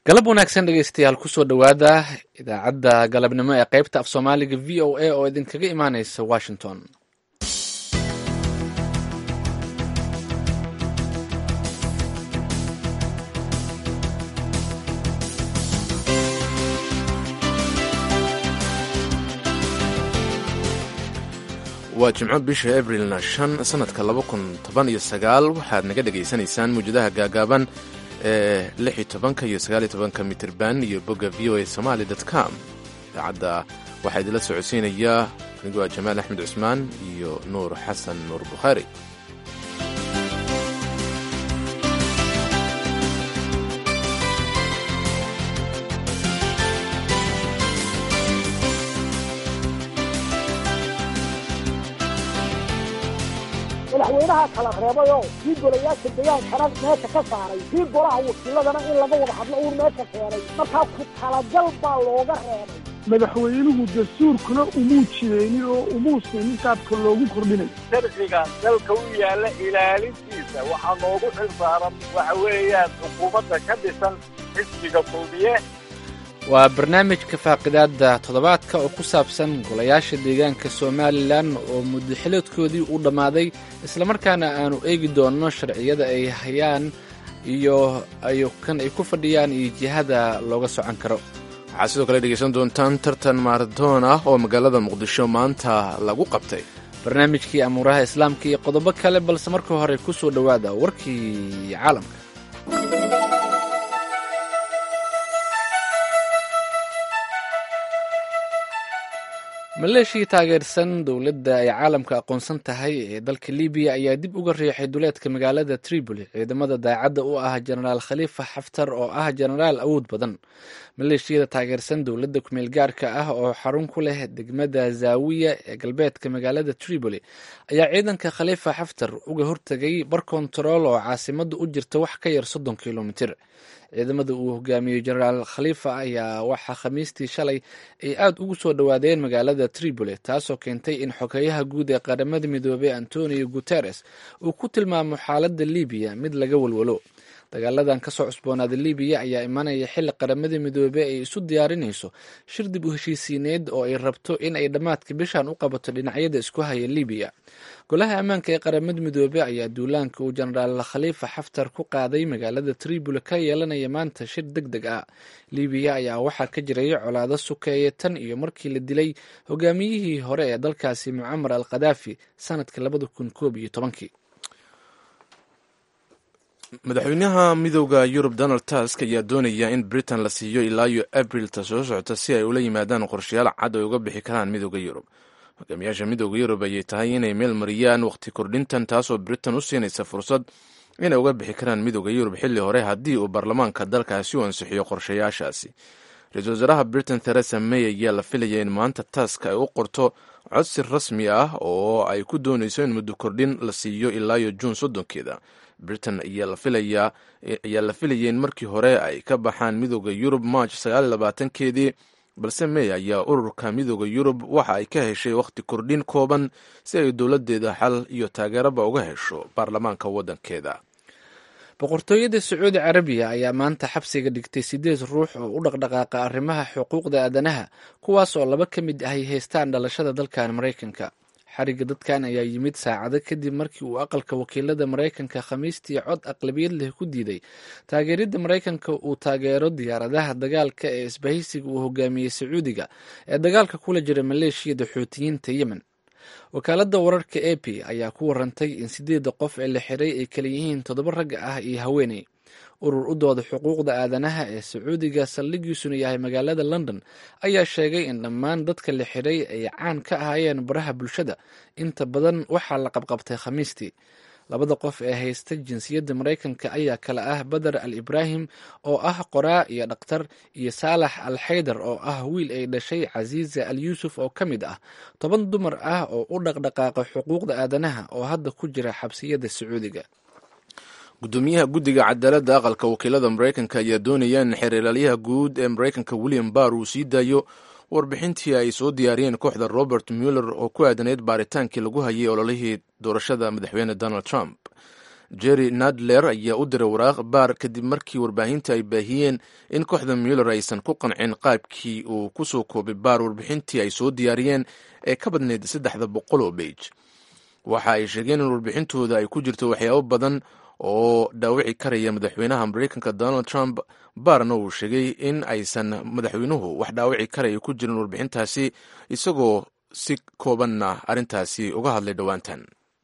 galab wanaagsan dhegeystayaal kusoo dhowaada idaacadda galabnimo ee qaybta af soomaaliga v o a oo idinkaga imaaneysa washington waa jimco bisha abrilna shan sanadka laba kun toban iyo sagaal waxaad naga dhegaysanaysaan mawjadaha gaagaaban ee lix iyo tobanka iyo sagaal iyo tobanka mitirban iyo bogga v o a somaali dot com idaacadda waxaa idinla socodsiinayaa anigoo ah jamaal axmed cusmaan iyo nuur xasan nuur bukhaari madaxweynaha kala reebayoo kii golayaasha degaankana meesha ka saaray kii golaha wakiiladana in laga wada hadlo uun meesha keenay markaa ku talagal baa looga reebay madaxweynuhu dastuurkuna umuu jireynin oo umuu siinin qaabka loogu kordhinay sharciga dalka u yaalla ilaalintiisa waxaa noogu xil saaran waxa weeyaan xukuumadda ka dhisan xisbiga kulmiye waa barnaamijka faaqidaada toddobaadka oo ku saabsan golayaasha deegaanka somalilan oo muddaxiloodkoodii uu dhammaaday islamarkaana aanu eegi doonno sharciyada ay hayaan iyo kan ay ku fadhiyaan iyo jihada looga socon karo waxaad sidoo kale dhegaysan doontaan tartan maaratoon ah oo magaalada muqdisho maanta lagu qabtay barnaamijkii amuuraha islaamka iyo qodobo kale balse marka hore ku soo dhowaada warkii caalamka maleeshii taageersan dowladda ay caalamka aqoonsan tahay ee dalka libiya ayaa dib uga riixay duleedka magaalada tripoli ciidamada daacadda u ah jenaraal khaliifa xaftar oo ah jenaraal awood badan maleeshiyada taageersan dowladda kumeel gaarka ah oo xarun ku leh degmada zaawiya ee galbeedka magaalada tripoli ayaa ciidanka khaliifa xaftar uga hortegay bar kontarool oo caasimada u jirta wax ka yar soddon kilomitir ciidamada uu hogaamiyey jenaraal khaliifa ayaa waxaa khamiistii shalay ay aada ugu soo dhowaadeen magaalada tripoli taasoo keentay in xogeyaha guud ee qaramada midoobey antonio guteres uu ku tilmaamo xaaladda libiya mid laga walwalo dagaaladan kasoo cusboonaada libiya ayaa imanaya xilli qaramada midoobey ay isu diyaarinayso shir dib u heshiisiineed oo ay rabto in ay dhammaadka bishan u qabato dhinacyada isku haya libiya golaha ammaanka ee qaramada midoobey ayaa duulaanka uu jenaraal khaliifa xaftar ku qaaday magaalada tripoli ka yeelanaya maanta shir deg deg ah libiya ayaa waxaa ka jiray colaado sukeeye tan iyo markii la dilay hogaamiyihii hore ee dalkaasi mucamar al khadaafi sanadka labada kun koob iyo tobankii madaxweynaha midooda yurub donald tusk ayaa doonaya in britain la siiyo ilaa iyo abrilta soo socota si ay ula yimaadaan qorshayaal cad oo ay uga bixi karaan midooda yurub hogaamiyaasha midooda yurub ayay tahay inay meel mariyaan wakhti kordhintan taasoo britain u siinaysa fursad inay uga bixi karaan midooda yurub xilli hore haddii uu baarlamaanka dalkaasi u ansixiyo qorshayaashaasi ra-iisul wasaaraha britain theresa may ayaa la filaya in maanta tusk ay u qorto codsi rasmi ah oo ay ku doonayso in muddo kordhin la siiyo ilaa iyo juun soddonkeeda britain ayaa la filayay in markii hore ay ka baxaan midooda yurub march sagaalabaatankeedii balse may ayaa ururka midooda yurub waxa ay ka heshay wakhti kordhin kooban si ay dowladeeda xal iyo taageeraba uga hesho baarlamaanka waddankeeda boqortooyada sacuudi carabiya ayaa maanta xabsiga dhigtay sideed ruux oo u dhaqdhaqaaqa arrimaha xuquuqda aadanaha kuwaas oo laba ka mid ahay haystaan dhalashada dalkan maraykanka xariga dadkan ayaa yimid saacado kadib markii uu aqalka wakiilada maraykanka khamiistii cod aqlabiyad leh ku diiday taageeridda maraykanka uu taageero diyaaradaha dagaalka ee isbahaysiga uu hogaamiyey sacuudiga ee dagaalka kula jira maleeshiyada xuutiyiinta yemen wakaaladda wararka a p ayaa ku warantay in sideedda qof ee la xiray ay kala yihiin toddoba ragga ah iyo haweeney urur u dooda xuquuqda aadanaha ee sacuudiga saldhigiisuna yahay magaalada london ayaa sheegay in dhammaan dadka la xiray ay caan ka ahaayeen baraha bulshada inta badan waxaa la qabqabtay khamiistii labada qof ee haysta jinsiyadda maraykanka ayaa kale ah badar al ibraahim oo ah qoraa iyo dhakhtar iyo saalax al xaydar oo ah wiil ay dhashay casiiza al yuusuf oo ka mid ah toban dumar ah oo u dhaqdhaqaaqa xuquuqda aadanaha oo hadda ku jira xabsiyada sacuudiga gudoomiyaha guddiga cadaaladda aqalka wakiilada maraykanka ayaa doonaya in xeeralaalyaha guud ee maraykanka william barr uu sii daayo warbixintii ay soo diyaariyeen kooxda robert muller oo ku aadanayd baaritaankii lagu hayay ololihii doorashada madaxweyne donald trump jerry nadler ayaa u diray waraaq baar kadib markii warbaahinta ay baahiyeen in kooxda muller aysan ku qancin qaabkii uu ku soo koobay baar warbixintii ay soo diyaariyeen ee ka badnayd saddexda boqol oo beij waxa ay sheegeen in warbixintooda ay ku jirto waxyaabo badan oo dhaawici karaya madaxweynaha mareykanka donald trump baarna uu sheegay in aysan madaxweynuhu wax dhaawici karaya ku jirin warbixintaasi isagoo si koobanna arrintaasi uga hadlay dhowaantan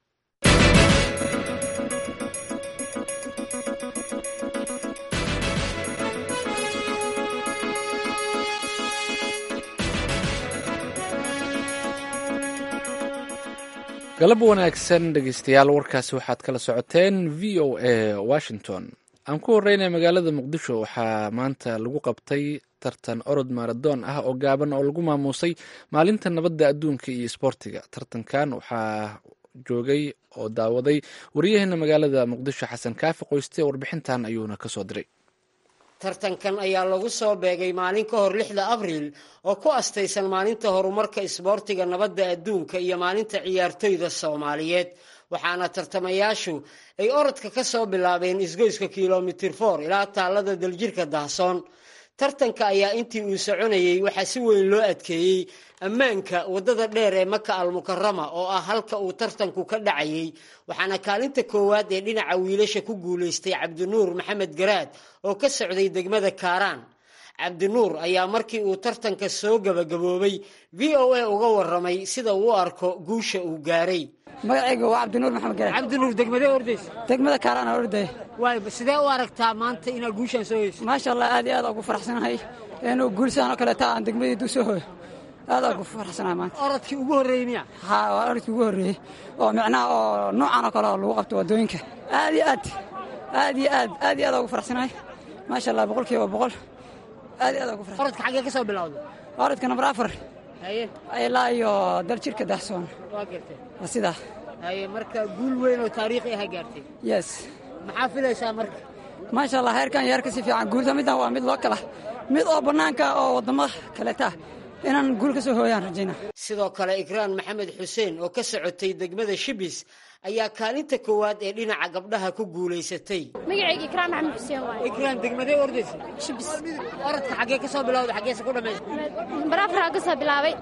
galab wanaagsan dhegeystayaal warkaasi waxaad kala socoteen v o a washington aan ku horeynay magaalada muqdisho waxaa maanta lagu qabtay tartan orod maradoon ah oo gaaban oo lagu maamuusay maalinta nabadda adduunka iyo isboortiga tartankan waxaa joogay oo daawaday wariyaheena magaalada muqdisho xasan kaafi qoyste warbixintan ayuuna kasoo diray tartankan ayaa lagu soo beegay maalin ka hor lixda abriil oo ku astaysan maalinta horumarka isboortiga nabadda adduunka iyo maalinta ciyaartoyda soomaaliyeed waxaana tartamayaashu ay orodka ka soo bilaabeen isgoyska kilomitir for ilaa taallada daljirka dahsoon tartanka ayaa intii uu soconayey waxaa si weyn loo adkeeyey ammaanka waddada dheer ee maka almukarama oo ah halka uu tartanku ka dhacayey waxaana kaalinta koowaad ee dhinaca wiilasha ku guulaystay cabdinuur maxamed garaad oo ka socday degmada kaaraan cabdinuur ayaa markii uu tartanka soo gabagaboobay v o a uga waramay sida uu arko guusha uu gaaray magacayga waa cabdinuur maxamed garaad cabdinuur degmadee ordaysa degmada kaaraan aan ordaya waay sidee u aragtaa maanta inaad guushaan soo heyso maasha allah aad iyo aad ugu faraxsanahay inuu guulsaan oo kaleeta aan degmadii soo hooyo aad ugu faraxsanahay maanta orodkii ugu horreeyey miya haa waa orodkii ugu horreeyey oo micnaha oo noocan oo kale oo lagu qabto waddooyinka aad iyo aad aad iyo aad aad iyo aad ugu faraxsanahay maasha allah boqolkiiba boqol aad iyo aad ugu faraxsanahay orodka xaggee ka soo bilowda orodka nambar afar haye ilaa iyo daljirka dahsoon waa gartay waa sidaa haye marka guul weyn oo taariikhi aha gaartay yes maxaa filaysaa marka maasha allah heerkan yeer ka si fiican guulta middan waa mid loo kala mid oo bannaanka oo waddamada kaleeta inaan guul ka soo hooyaan rajayna sidoo kale ikraan maxamed xuseen oo ka socotay degmada shibis ayaa kaalinta koowaad ee dhinaca gabdhaha ku guulaysatay magacayga ikraan maxamed xuseen waaye ikraan degmadee ordaysa shibis orodka xaggee ka soo bilowda xaggeese ku dhammaysa nambar afaraa ka soo bilaabay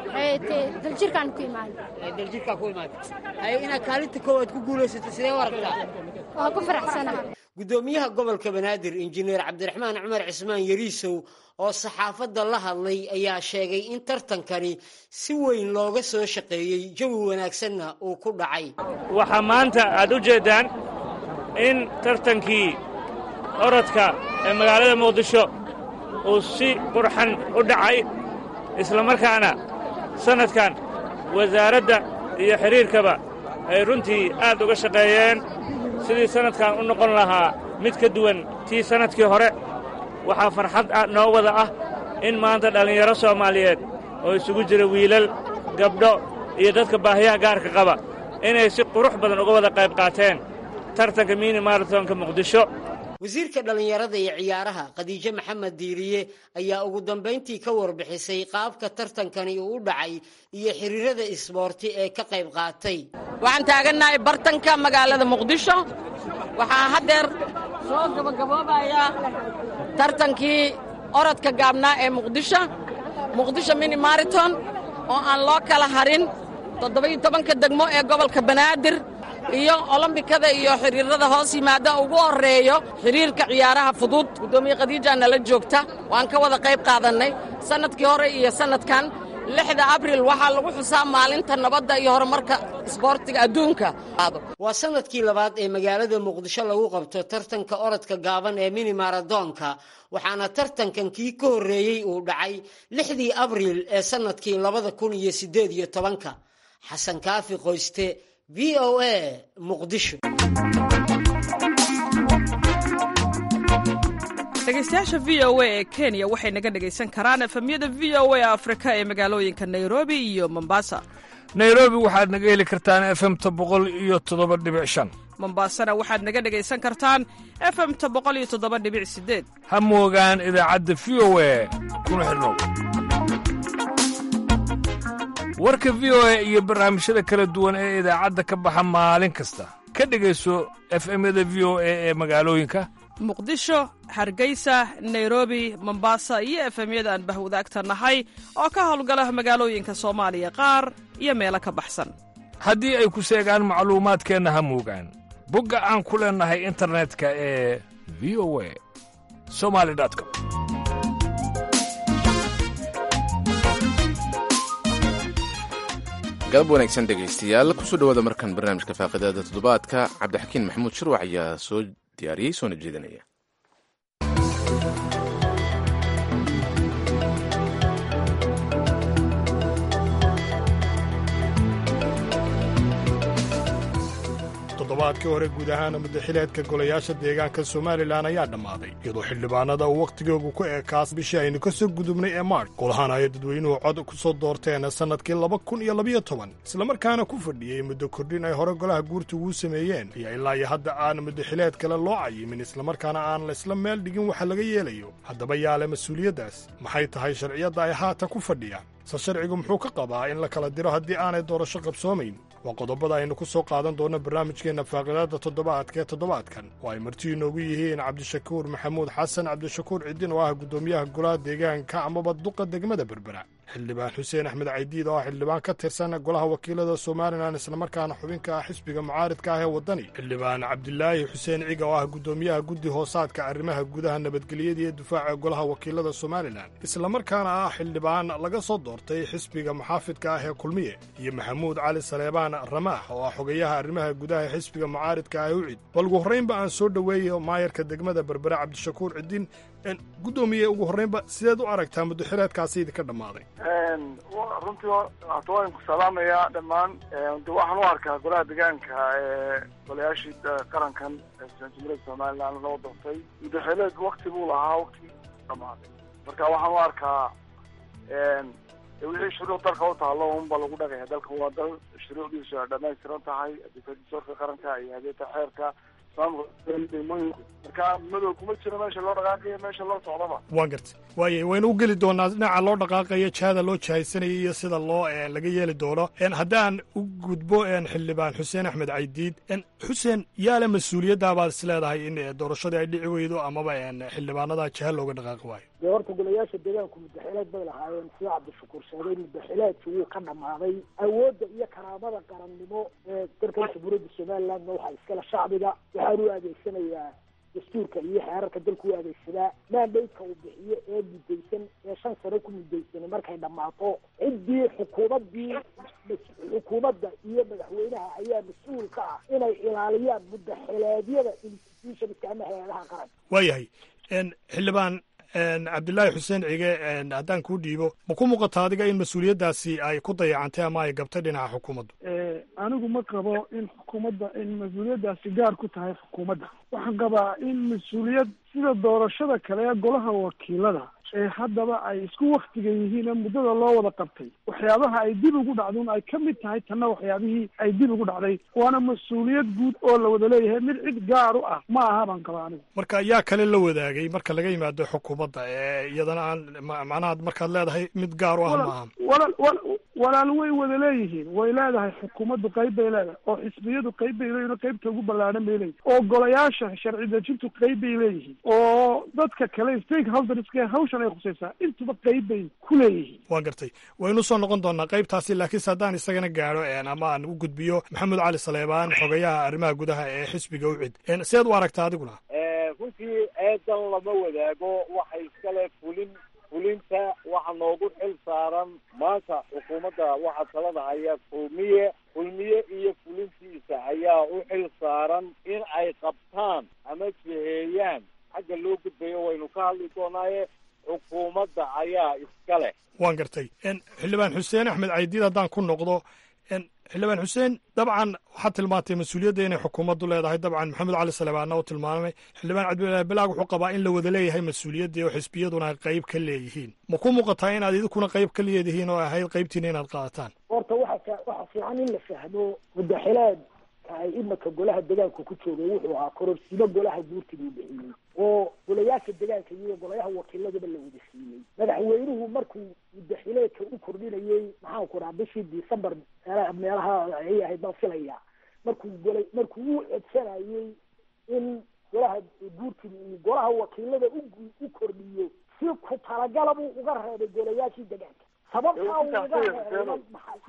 daljirkaan ku imaaday daljirkaa ku imaatay haye inaad kaalinta koowaad ku guulaysatay sidee u aragtaa waa ku faraxsanaha guddoomiyaha gobolka banaadir injineer cabdiraxmaan cumar cismaan yariisow oo saxaafadda la hadlay ayaa sheegay in tartankani si weyn looga soo shaqeeyey jawi wanaagsanna uu ku dhacay waxaa maanta aad u jeeddaan in tartankii orodka ee magaalada muqdisho uu si qurxan u dhacay islamarkaana sannadkan wasaaradda iyo xidhiirkaba ay runtii aad uga shaqeeyeen sidii sannadkan u noqon lahaa mid ka duwan tii sannadkii hore waxaa farxad noo wada ah in maanta dhallinyaro soomaaliyeed oo isugu jira wiilal gabdho iyo dadka baahiyaha gaarka qaba inay si qurux badan uga wada qayb qaateen tartanka mini maratonka muqdisho wasiirka dhallinyarada iyo ciyaaraha khadiijo maxamed diiriye ayaa ugu dambayntii ka warbixisay qaabka tartankani uu u dhacay iyo xiriirada isboorti ee ka qayb qaatay waxaan taagannahay bartanka magaalada muqdisho waxaa haddeer soo gabagaboobayaa tartankii orodka gaabnaa ee muqdisho muqdisho mini mariton oo aan loo kala harin toddoba-iyo tobanka degmo ee gobolka banaadir iyo olombikada iyo xiriirada hoos yimaada ugu horreeyo xiriirka ciyaaraha fudud guddoomiye khadiijaa nala joogta waan ka wada qayb qaadannay sannadkii hore iyo sannadkan lixda abril waxaa lagu xusaa maalinta nabadda iyo horumarka isboortiga adduunka waa sannadkii labaad ee magaalada muqdisho lagu qabto tartanka orodka gaaban ee mini maradoonka waxaana tartankan kii ka horreeyey uu dhacay lixdii abriil ee sannadkii labada kun iyo siddeed iyo tobanka xasan kaafi qoyste v o a muqdisho dhegeystayaasha v o a ee kenya waxay naga dhegaysan karaan efemyada v o a afrika ee magaalooyinka nairobi iyo mombasa nairobi waxaad naga heli kartaan efemta boqol iyo toddoba dhibic shan mombasana waxaad naga dhegaysan kartaan efemta boqol iyo toddoba dhibic sideed ha moogaan idaacadda v o a kuna xidhnow warka v o a iyo barnaamijyada kala duwan ee idaacadda ka baxa maalin kasta ka dhegayso efemyada v o a ee magaalooyinka muqdisho hargeysa nairobi mombasa iyo efemyada aan bahwadaagta nahay oo ka howlgala magaalooyinka soomaaliya qaar iyo meelo ka baxsan haddii ay ku seegaan macluumaadkeenna ha muugaan bogga aan ku leennahay internetka ee v o a somali com galab wanaagsan dhegaystayaal kusoo dhowaada markan barnaamijka faaqidaada toddobaadka cabdixakiin maxamuud shirwac ayaa soo diyaariyey soona jeedinaya toddobaadkii hore guud ahaana muddaxileedka golayaasha deegaanka somalilan ayaa dhammaaday iyadoo xildhibaanada uu wakhtigoogu ku eekaas bishii aynu ka soo gudubnay ee maarch golahaan ay dadweynuhu cod ku soo doorteen sannadkii laba kun iyo labiyo toban islamarkaana ku fadhiyey muddo kordhin ay hore golaha guurta ugu sameeyeen ayaa ilaa iyo hadda aan muddaxileed kale loo cayimin islamarkaana aan laysla meel dhigin waxa laga yeelayo haddaba yaale mas-uuliyaddaas maxay tahay sharciyadda ay haatan ku fadhiyaan se sharcigu muxuu ka qabaa in la kala diro haddii aanay doorasho qabsoomayn waa qodobada aynu ku soo qaadan doonno barnaamijkeenna faaqidaadda toddobaadka ee toddobaadkan oo ay marti inoogu yihiin cabdishakuur maxamuud xasan cabdishakuur cidin oo ah guddoomiyaha golaha deegaanka amaba duqa degmada berbera xildhibaan xuseen axmed caydiid oo ah xildhibaan ka tirsan golaha wakiilada somalilan islamarkaana xubinka ah xisbiga mucaaridka ah ee waddani xildhibaan cabdilaahi xuseen ciga oo ah guddoomiyaha guddi hoosaadka arrimaha gudaha nabadgelyada iyo difaaca golaha wakiilada somalilan islamarkaana ah xildhibaan laga soo doortay xisbiga muxaafidka ah ee kulmiye iyo maxamuud cali saleebaan ramaax oo ah xogayaha arrimaha gudaha ee xisbiga mucaaridka ah ee ucid bal ugu horraynba aan soo dhoweeyo maayarka degmada berbera cabdishakuur cidin guddoomiye ugu horraynba sideed u aragtaa muddaxileedkaasi idinka dhammaaday runtii hata waan ku salaamayaa dhammaan de waxaan u arkaa golaha deegaanka ee golayaashii qarankan jamhuuriyadda somaliland loo doortay muddaxileed wakti buu lahaa waktigii dhammaaday marka waxaan u arkaa wixii shuruuc dalka u taalo unba lagu dhagaya dalka waa dal shuruucdiisu ay dhamaystiran tahay difaasorka qaranka iyo hadeeta xeerka marka madow kuma jiro meesha loo dhaqaaqayo meesha loo socdaba waan gartay waaya waynu u geli doonaa dhinaca loo dhaqaaqayo jihada loo jihaysanaya iyo sida loo laga yeeli doono haddaan u gudbo xildhibaan xuseen axmed caydiid xuseen yaale mas-uuliyaddaa baad is leedahay in doorashadii ay dhici weydo amaba xildhibaanada jiha looga dhaqaaqi waayo dee horta golayaasha deegaanku muddaxileed bay lahaayeen sida cabdishakuur sheegay muddaxileedki wuu ka dhammaaday awoodda iyo karaamada qarannimo ee dalkan jamhuuriyadda somalilandna waxaa iskale shacbiga waxaan u adeegsanayaa dastuurka iyo xeerarka dalku u adeegsadaa maandaydka uu bixiyo ee muddaysan ee shan sano ku muddaysanay markay dhammaato ciddii xukuumaddii xukuumadda iyo madaxweynaha ayaa mas-uul ka ah inay ilaaliyaan muddaxileedyada institutionska ama hay-adaha qaranka waayahay xildhibaan cabdilaahi xuseen cige haddaan kuu dhiibo ma ku muuqata adiga in mas-uuliyaddaasi ay ku dayacantay ama ay gabtay dhinaca xukuumaddu anigu ma qabo in xukuumadda in mas-uuliyaddaasi gaar ku tahay xukuumadda waxaan qabaa in mas-uuliyad sida doorashada kale ee golaha wakiilada ee haddaba ay isku waktiga yihiin ee muddada loo wada qabtay waxyaabaha ay dib ugu dhacdun ay ka mid tahay tanna waxyaabihii ay dib ugu dhacday waana mas-uuliyad guud oo la wada leeyahay mid cid gaar u ah ma aha baan qabaa anigu marka yaa kale la wadaagay marka laga yimaado xukuumadda ee iyadana aan macnaha markaad leedahay mid gaar u ah ma aha walaal wal walaal way wada leeyihiin way leedahay xukuumaddu qayb bay leedahay oo xisbiyadu qayb bay leeyihin oo qaybta ugu ballaadhan bay leeyihin oo golayaasha sharci dejintu qayb bay leeyihiin oo dadka kale stakeholderska hawshan ay khusaysaa intuba qayb bay ku leeyihiin waan gartay waynu soo noqon doonaa qaybtaasi laakiinse haddaan isagana gaadho ama aan u gudbiyo maxamed cali saleebaan xogayaha arrimaha gudaha ee xisbiga ucid sideed u aragtaa adiguna runtii eedan lama wadaago waxay iskale fulin fulinta waxa noogu xil saaran maanta xukuumadda waxaa talada haya kulmiye kulmiye iyo fulintiisa ayaa u xil saaran in ay qabtaan ama jiheeyaan xagga loo gudbayo waynu ka hadli doonaaye xukuumadda ayaa iska leh waan gartay xildhibaan xuseen axmed caydiid haddaan ku noqdo xildhibaan xuseen dabcan waxaad tilmaantay mas-uuliyadda inay xukuumaddu leedahay dabcan maxamed cali saleebaanna uu tilmaamay xildhibaan cabdilaahi bilaag wuxuu qabaa in la wada leeyahay mas-uuliyadda oo xisbiyaduna ay qayb ka leeyihiin ma ku muuqataa inaad idinkuna qayb ka leedihiin oo ahayd qaybtiina inaad qaadataan horta waxa waxa fiican in la fahmo muddaxileed ay imika golaha degaanka ku joogay wuxuu ahaa kororsiimo golaha guurtiga u bixiyey oo golayaasha degaanka iyo golayaha wakiiladaba la wada siiyey madaxweynuhu markuu muddaxileedka u kordhinayey maxaan ku dhaha bishii december meelaha ay ahayd baan filaya markuu gola markuu u codsanayay in golaha guurtida iyo golaha wakiilada u u kordhiyo si ku talagala buu uga reebay golayaashii degaanka sababtaa uu uga reebay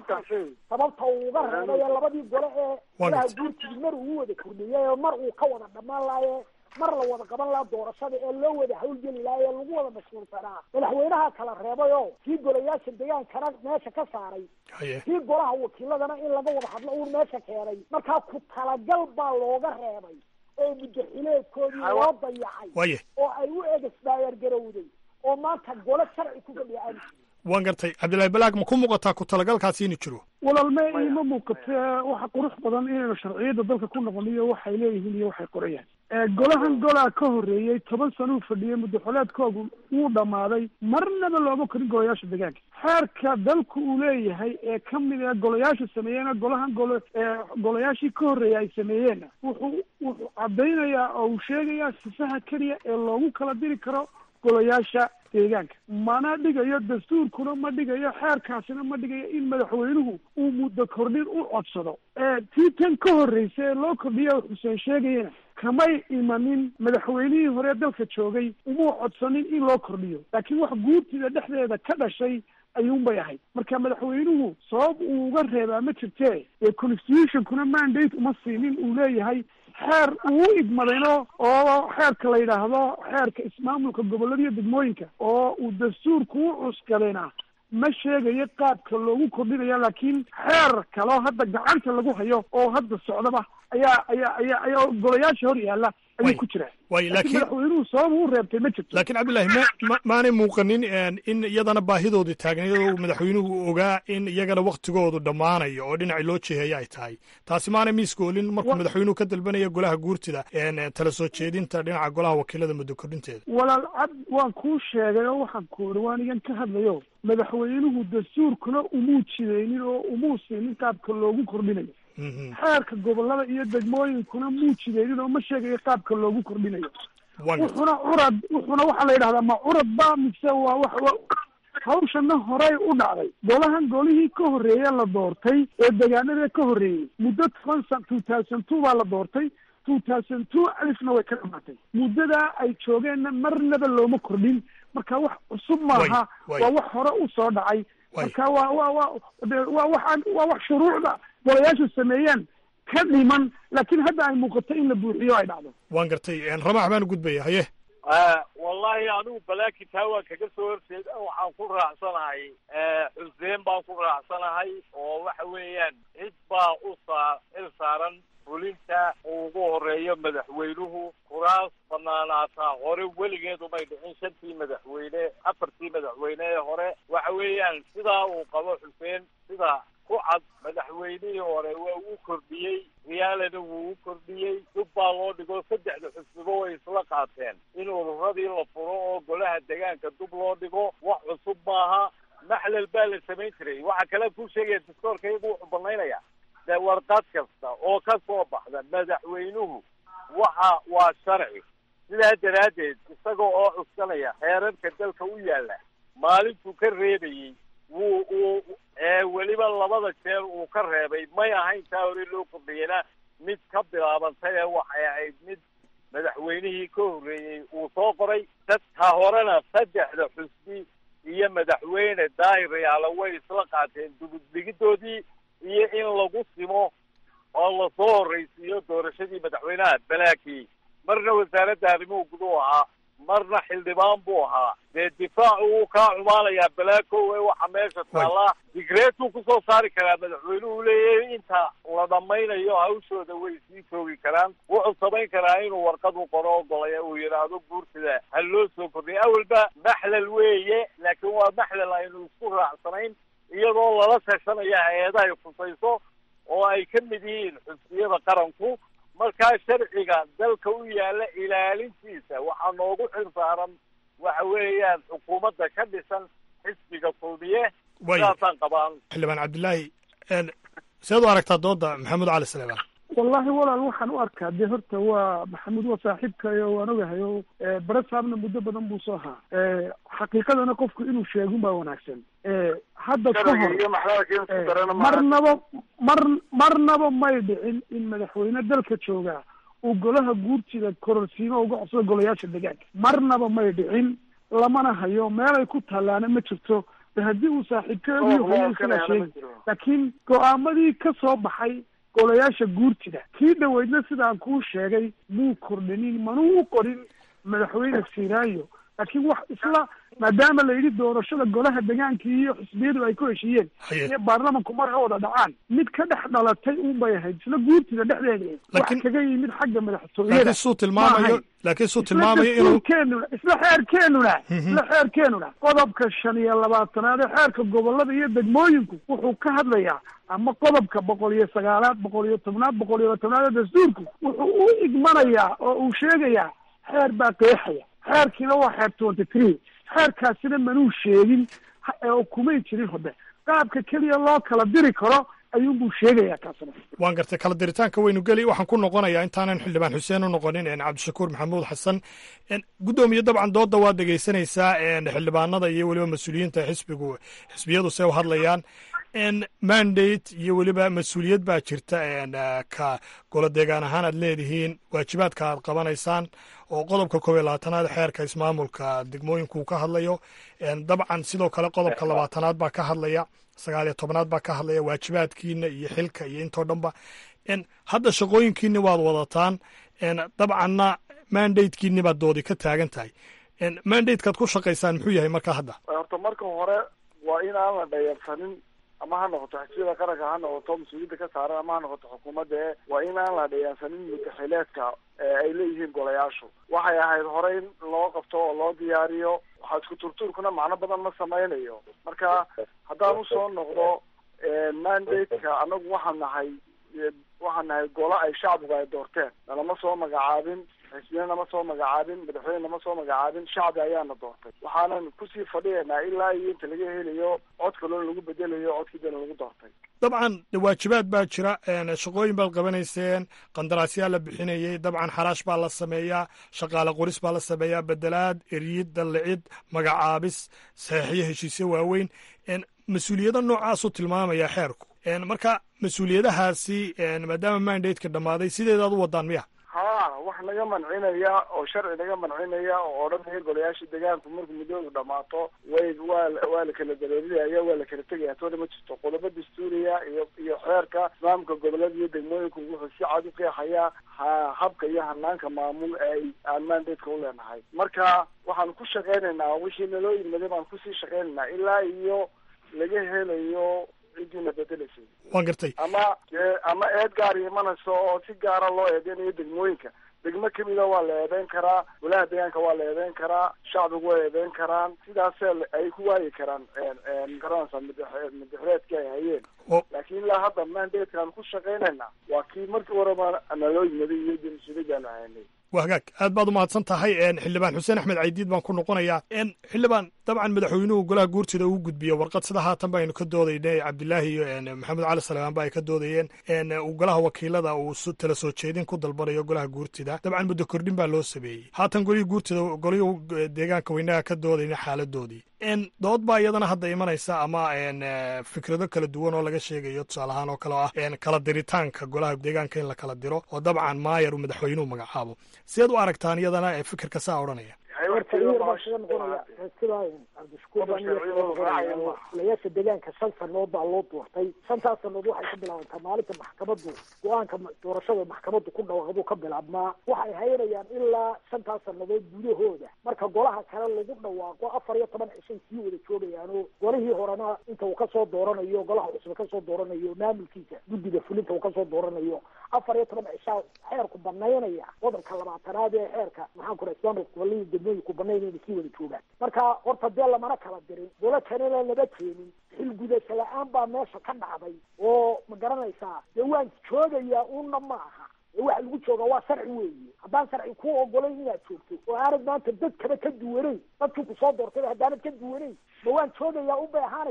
sababta uu uga reebay ee labadii gole ee golaha guurtida mar uu wada kordhiyay oo mar uu ka wada dhammaan laaye mar la wada qaban lahaa doorashada ee loo wada hawlgeli lahaa ee lagu wada mashquulsanaa madaxweynaha kala reebay oo kii golayaasha degaankana meesha ka saaray kii golaha wakiiladana in laga wada hadlo uun meesha keenay markaa ku talagal baa looga reebay oo muddaxileedkoodii loo dayacay oo ay u egesdaayar garowday oo maanta gole sharci ku fadhiya aan waan gartay cabdillahi balaag ma ku muuqataa ku talagalkaasi inuu jiro walaalme ima muuqate waxa qurux badan inaynu sharciyadda dalka ku noqoniyo waxay leeyihiin iyo waxay qorayaan golahan golaa ka horreeyey toban sano uu fadhiyey muddaxoleedkoogu wuu dhammaaday marnaba looma korin golayaasha degaanka xeerka dalku uu leeyahay ee ka mid ee golayaasha sameeyeena golahan golo golayaashii ka horreeyay ay sameeyeenna wuxuu wuxuu caddaynayaa oo uu sheegayaa sifaha keliya ee loogu kala diri karo golayaasha deegaanka mana dhigayo dastuurkuna ma dhigayo xeerkaasina ma dhigayo in madaxweynuhu uu muddo kordhin u codsado tii tan ka horreysa ee loo kordhiya xuseen sheegayana kamay imanin madaxweynihii hore dalka joogay umuu codsanin in loo kordhiyo laakiin wax guurtida dhexdeeda ka dhashay ayuunbay ahayd marka madaxweynuhu sabab uu uga reebaa ma jirtee ee constitutionkuna mandate uma siinin uu leeyahay xeer uu u idmadayno oo xeerka la yidhaahdo xeerka ismaamulka gobollada iyo degmooyinka oo uu dastuurku u cuskadayna ma sheegayo qaabka loogu kordhinaya laakiin xeer kaloo hadda gacanta lagu hayo oo hadda socdaba ayaa ayaa ayaa ayaa golayaasha hor yaalla ayuu ku jiraa way laakiin madaxweynuhu sabab u reebtay ma jirto laakiin cabdillahi ma ma maanay muuqanin in iyadana baahidoodii taagnayd oo madaxweynuhu ogaa in iyagana waktigoodu dhammaanayo oo dhinacii loo jeeheeya ay tahay taasi maanay miiskoolin markuu madaxweynuhu ka dalbanaya golaha guurtida tala soo jeedinta dhinaca golaha wakiilada muddo kordhinteeda walaal cad waan kuu sheegay oo waxaan ku iri waan igan ka hadlayo madaxweynuhu dastuurkuna umuu jidaynin oo umuu siinin qaabka loogu kordhinayo xeerka gobollada iyo degmooyinkuna muu jidaynin oo ma sheegayo qaabka loogu kordhinayo wuxuna curad wuxuna waxaa la yidhahdaa ma curad ba mise waa wax hawshana horey u dhacday golahan golihii ka horreeye la doortay ee degaanada ka horreeyey muddo toban san two thousand two baa la doortay two thousand two alifna way ka dhamaatay muddadaa ay joogeenna marnaba looma kordhin marka wax cusub maaha waa wax hore u soo dhacay marka waa wa wa waa waxaan waa wax shuruucda golayaashu sameeyeen ka dhiman laakiin hadda ay muuqato in la buuxiyo ay dhacdo waan gartay ramaax baan gudbaya haye wallahi anigu balaakin taa waan kaga soo horjeeda waxaan ku raacsanahay xuseen baan ku raacsanahay oo waxa weeyaan cid baa u saa il saaran fulinta uu ugu horeeyo madaxweynuhu kuraas banaanaataa hore weligeedu may dhicin shantii madaxweyne afartii madaxweyne ee hore waxa weeyaan sidaa uu qabo xuseen sida ku cad madaxweynihii hore waa uu kordhiyey riyaalana wuu u kordhiyey dub baa loo dhigo saddexda xusnibo way isla qaateen in ururadii la furo oo golaha degaanka dub loo dhigo wax cusub maaha maxlal baa la samayn jiray waxa kale kuu sheegaya dastoorka iyagu wuxuu banaynaya de warqad kasta oo ka soo baxda madaxweynuhu waxa waa sharci sidaa daraaddeed isaga oo cuskanaya xeerarka dalka u yaalla maalintuu ka reebayey wuu uu weliba labada jeer uu ka reebay may ahayn taa hore loo kordhiyena mid ka bilaabantay ee waxay ahayd mid madaxweynihii ka horreeyey uu soo qoray dadka horena saddexda xusbi iyo madaxweyne daahir yaala way isla qaateen duguddigidoodii iyo in lagu simo oo lasoo horraysiiyo doorashadii madaxweynaha balaakii marna wasaaradda arrimuhu guduhu ahaa marna xildhibaan buu ahaa dee difaacu wuu kaa xumaanayaa balaakow ee waxa meesha taallaa digreetuu kusoo saari karaa madaxweynuhu leeyahay inta la dhammaynayo hawshooda way sii joogi karaan wuxuu samayn karaa inuu warqad u qoro ogolaya uu yidhaahdo guurtida ha loo soo kordhiya awalba maxlal weeye laakiin waa maxlal aynu isku raacsanayn iyadoo lala tashanaya hay-adahay khusayso oo ay ka mid yihiin xusbiyada qaranku markaa sharciga dalka u yaalla ilaalintiisa waxaa noogu xil saaran waxa weeyaan xukuumadda ka dhisan xisbiga kulmiye sidaasaan qabaan xildhibaan cabdillaahi seed u aragtaa dooda maxamed cali saleebaan wallahi walaal waxaan u arkaa dee horta waa maxamuud waa saaxiibkayo waan ogahay o barasaabna muddo badan buu soo ahaa xaqiiqadana qofku inuu sheegun baa wanaagsan hadda ka hor marnaba mar marnaba may dhicin in madaxweyne dalka joogaa uu golaha guurtida kororsiimo uga codsado golayaasha deegaanka marnaba may dhicin lamana hayo meelay ku tallaana ma jirto de haddii uu saaxiibkeedu hayo isagaa sheegi laakiin go-aamadii ka soo baxay golayaasha guurtida kii dhaweydna sidaan kuu sheegay muu kordhinin manuu u qorin madaxweyne siraayo laakiin wax isla maadaama la yidhi doorashada golaha deegaanka iyo xisbiyadu ay ku heshiiyeen iyo baarlamanku mar ha wada dhacaan mid ka dhex dhalatay un bay ahayd isla guurtida dhexdeeda wax kaga yimid xagga madaxtooyada laakiin suu tilmaamayo laakiin suu tilmaamayo inuu dastuurkeenuna isla xeerkeenuna isla xeerkeenuna qodobka shan iyo labaatanaad ee xeerka gobolada iyo degmooyinku wuxuu ka hadlayaa ama qodobka boqol iyo sagaalaad boqol iyo tobnaad boqol iyo tobnaad ee dastuurku wuxuu u igmanayaa oo uu sheegayaa xeer baa qeexaya xeerkiina waa xeer twenty three xeerkaasina manuu sheegin oo kumay jirin hode qaabka keliya loo kala diri karo ayuunbuu sheegayaa kaasna waan gartay kala diritaanka waynu geli waxaan ku noqonayaa intaanan xildhibaan xuseen u noqonin cabdishakuur maxamuud xasan guddoomiye dabcan dooda waad dhegeysanaysaa xildhibaanada iyo weliba mas-uuliyiinta xisbigu xisbiyadu se u hadlayaan mandate iyo weliba mas-uuliyad baa jirta ka golo deegaan ahaan aad leedihiin waajibaadka aad qabanaysaan oo qodobka koob iyo labaatanaad xeerka ismaamulka degmooyinku ka hadlayo dabcan sidoo kale qodobka labaatanaad baa ka hadlaya sagaal iyo tobnaad baa ka hadlaya waajibaadkiina iyo xilka iyo intoo dhanba hadda shaqooyinkiini waad wadataan dabcanna mandatekiini baad doodi ka taagan tahay mandatekaad ku shaqaysaan muxuu yahay marka hadda horta marka hore waa in aan la dhayarsanin ama ha noqoto xisbiyada qaranka ha noqoto mas-uuliyadda ka saaran ama ha noqoto xukuumadda e waa in aan la dhayarsanin mudaxileedka ay leeyihiin golayaashu waxay ahayd hore in loo qabto oo loo diyaariyo waxaa isku turtuurkuna macno badan ma samaynayo marka haddaan usoo noqdo mandateka anagu waxaan nahay waxaan nahay golo ay shacbigu ay doorteen nalama soo magacaabin xisbiyana nama soo magacaabin madaxweyne nama soo magacaabin shacbi ayaana doortay waxaanan kusii fadhiyanaa ilaa iyo inta laga helayo cod kaloo lagu bedelayo codkiidana lagu doortay dabcan waajibaad baa jira shaqooyin baad qabanayseen qandaraasyaa la bixinayey dabcan xaraash baa la sameeyaa shaqaale qoris baa la sameeyaa bedelaad eryid dallicid magacaabis saxiixyo heshiisyo waaweyn mas-uuliyado noocaasuu tilmaamaya xeerku marka mas-uuliyadahaasi maadaama mandateka dhammaaday sideedaad u wadaan miya ha wax naga mancinaya oo sharci naga mancinaya oo odhanaya golayaasha deegaanku markuu muddoodu dhamaato way waa waa la kala dareerinaya waa la kala tegaya toona ma jirto qodobo dastuuriya iyo iyo xeerka islaamka gobolada iyo degmooyinku wuxuu si cad u qeexayaa ha habka iyo hanaanka maamul ee aan mandateka u leenahay marka waxaan ku shaqaynaynaa wixii naloo yimaday baan kusii shaqaynaynaa ilaa iyo laga helayo cidiina bedelaysay waan gartay ama ama eed gaar imanayso oo si gaara loo eedeynayo degmooyinka degmo kamida waa la eedeyn karaa golaha deegaanka waa la eedeyn karaa shacbigu waa eedeyn karaan sidaasee ay ku waayi karaan garanaysa madaxreedkii ay hayeen laakiin ilaa hadda mandatekaan ku shaqaynayna waa kii markii horeba naloo yimaday iyo mas-uuliyadaan haynay waa hagaag aad baad umahadsan tahay xildhibaan xuseen axmed caydiid baan ku noqonayaa xildhibaan dabcan madaxweynuhu golaha guurtida uu gudbiye warqad sida haatan baynu ka doodaynay cabdilaahi iyo maxamed cali salebaan ba ay ka doodayeen uu golaha wakiilada uu tala soo jeedin ku dalbanayo golaha guurtida dabcan muddo kordhin baa loo sameeyey haatan golihii guurtida golihii deegaanka weynaha ka doodayna xaaladoodii dood baa iyadana hadda imanaysa ama fikrado kala duwan oo laga sheegayo tusaale ahaan oo kale oo ah kala diritaanka golaha deegaanka in la kala diro oo dabcan maayar uu madaxweynuhu magacaabo sideed u aragtaan iyadana fikirka saa odhanaya horta iyar baa kaga noqonaya sida cabdishakuur golayaasha deegaanka shan sanood baa loo doortay shantaas sanood waxay ka bilaabantaa maalinta maxkamadu go-aanka doorashada maxkamadu ku dhawaaqduu ka bilaabmaa waxay haynayaan ilaa shantaas sanadood gudahooda marka golaha kale lagu dhawaaqo afar iyo toban cishay sii wada joogayaano golihii horena inta uu kasoo dooranayo golaha cusub kasoo dooranayo maamulkiisa guddiga fulinta uu kasoo dooranayo afar iyo toban cishaa xeerku banaynaya qodobka labaatanaad ee xeerka maxaan ku islaamka golihii degmooyinku banaynayna sii wada joogaan marka horta dee lamana kala dirin golo kanena lama keenin xilgudasho la-aan baa meesha ka dhacday oo ma garanaysaa dee waan joogayaa una ma aha waxa lagu joogaa waa sharci weeye haddaan sharci ku ogolayn inaad joogto oo aanad maanta dadkaba ka duwanayn dadkii kusoo doortay haddaanad ka duwanayn ma waan joogayaa unbay ahaanaysaa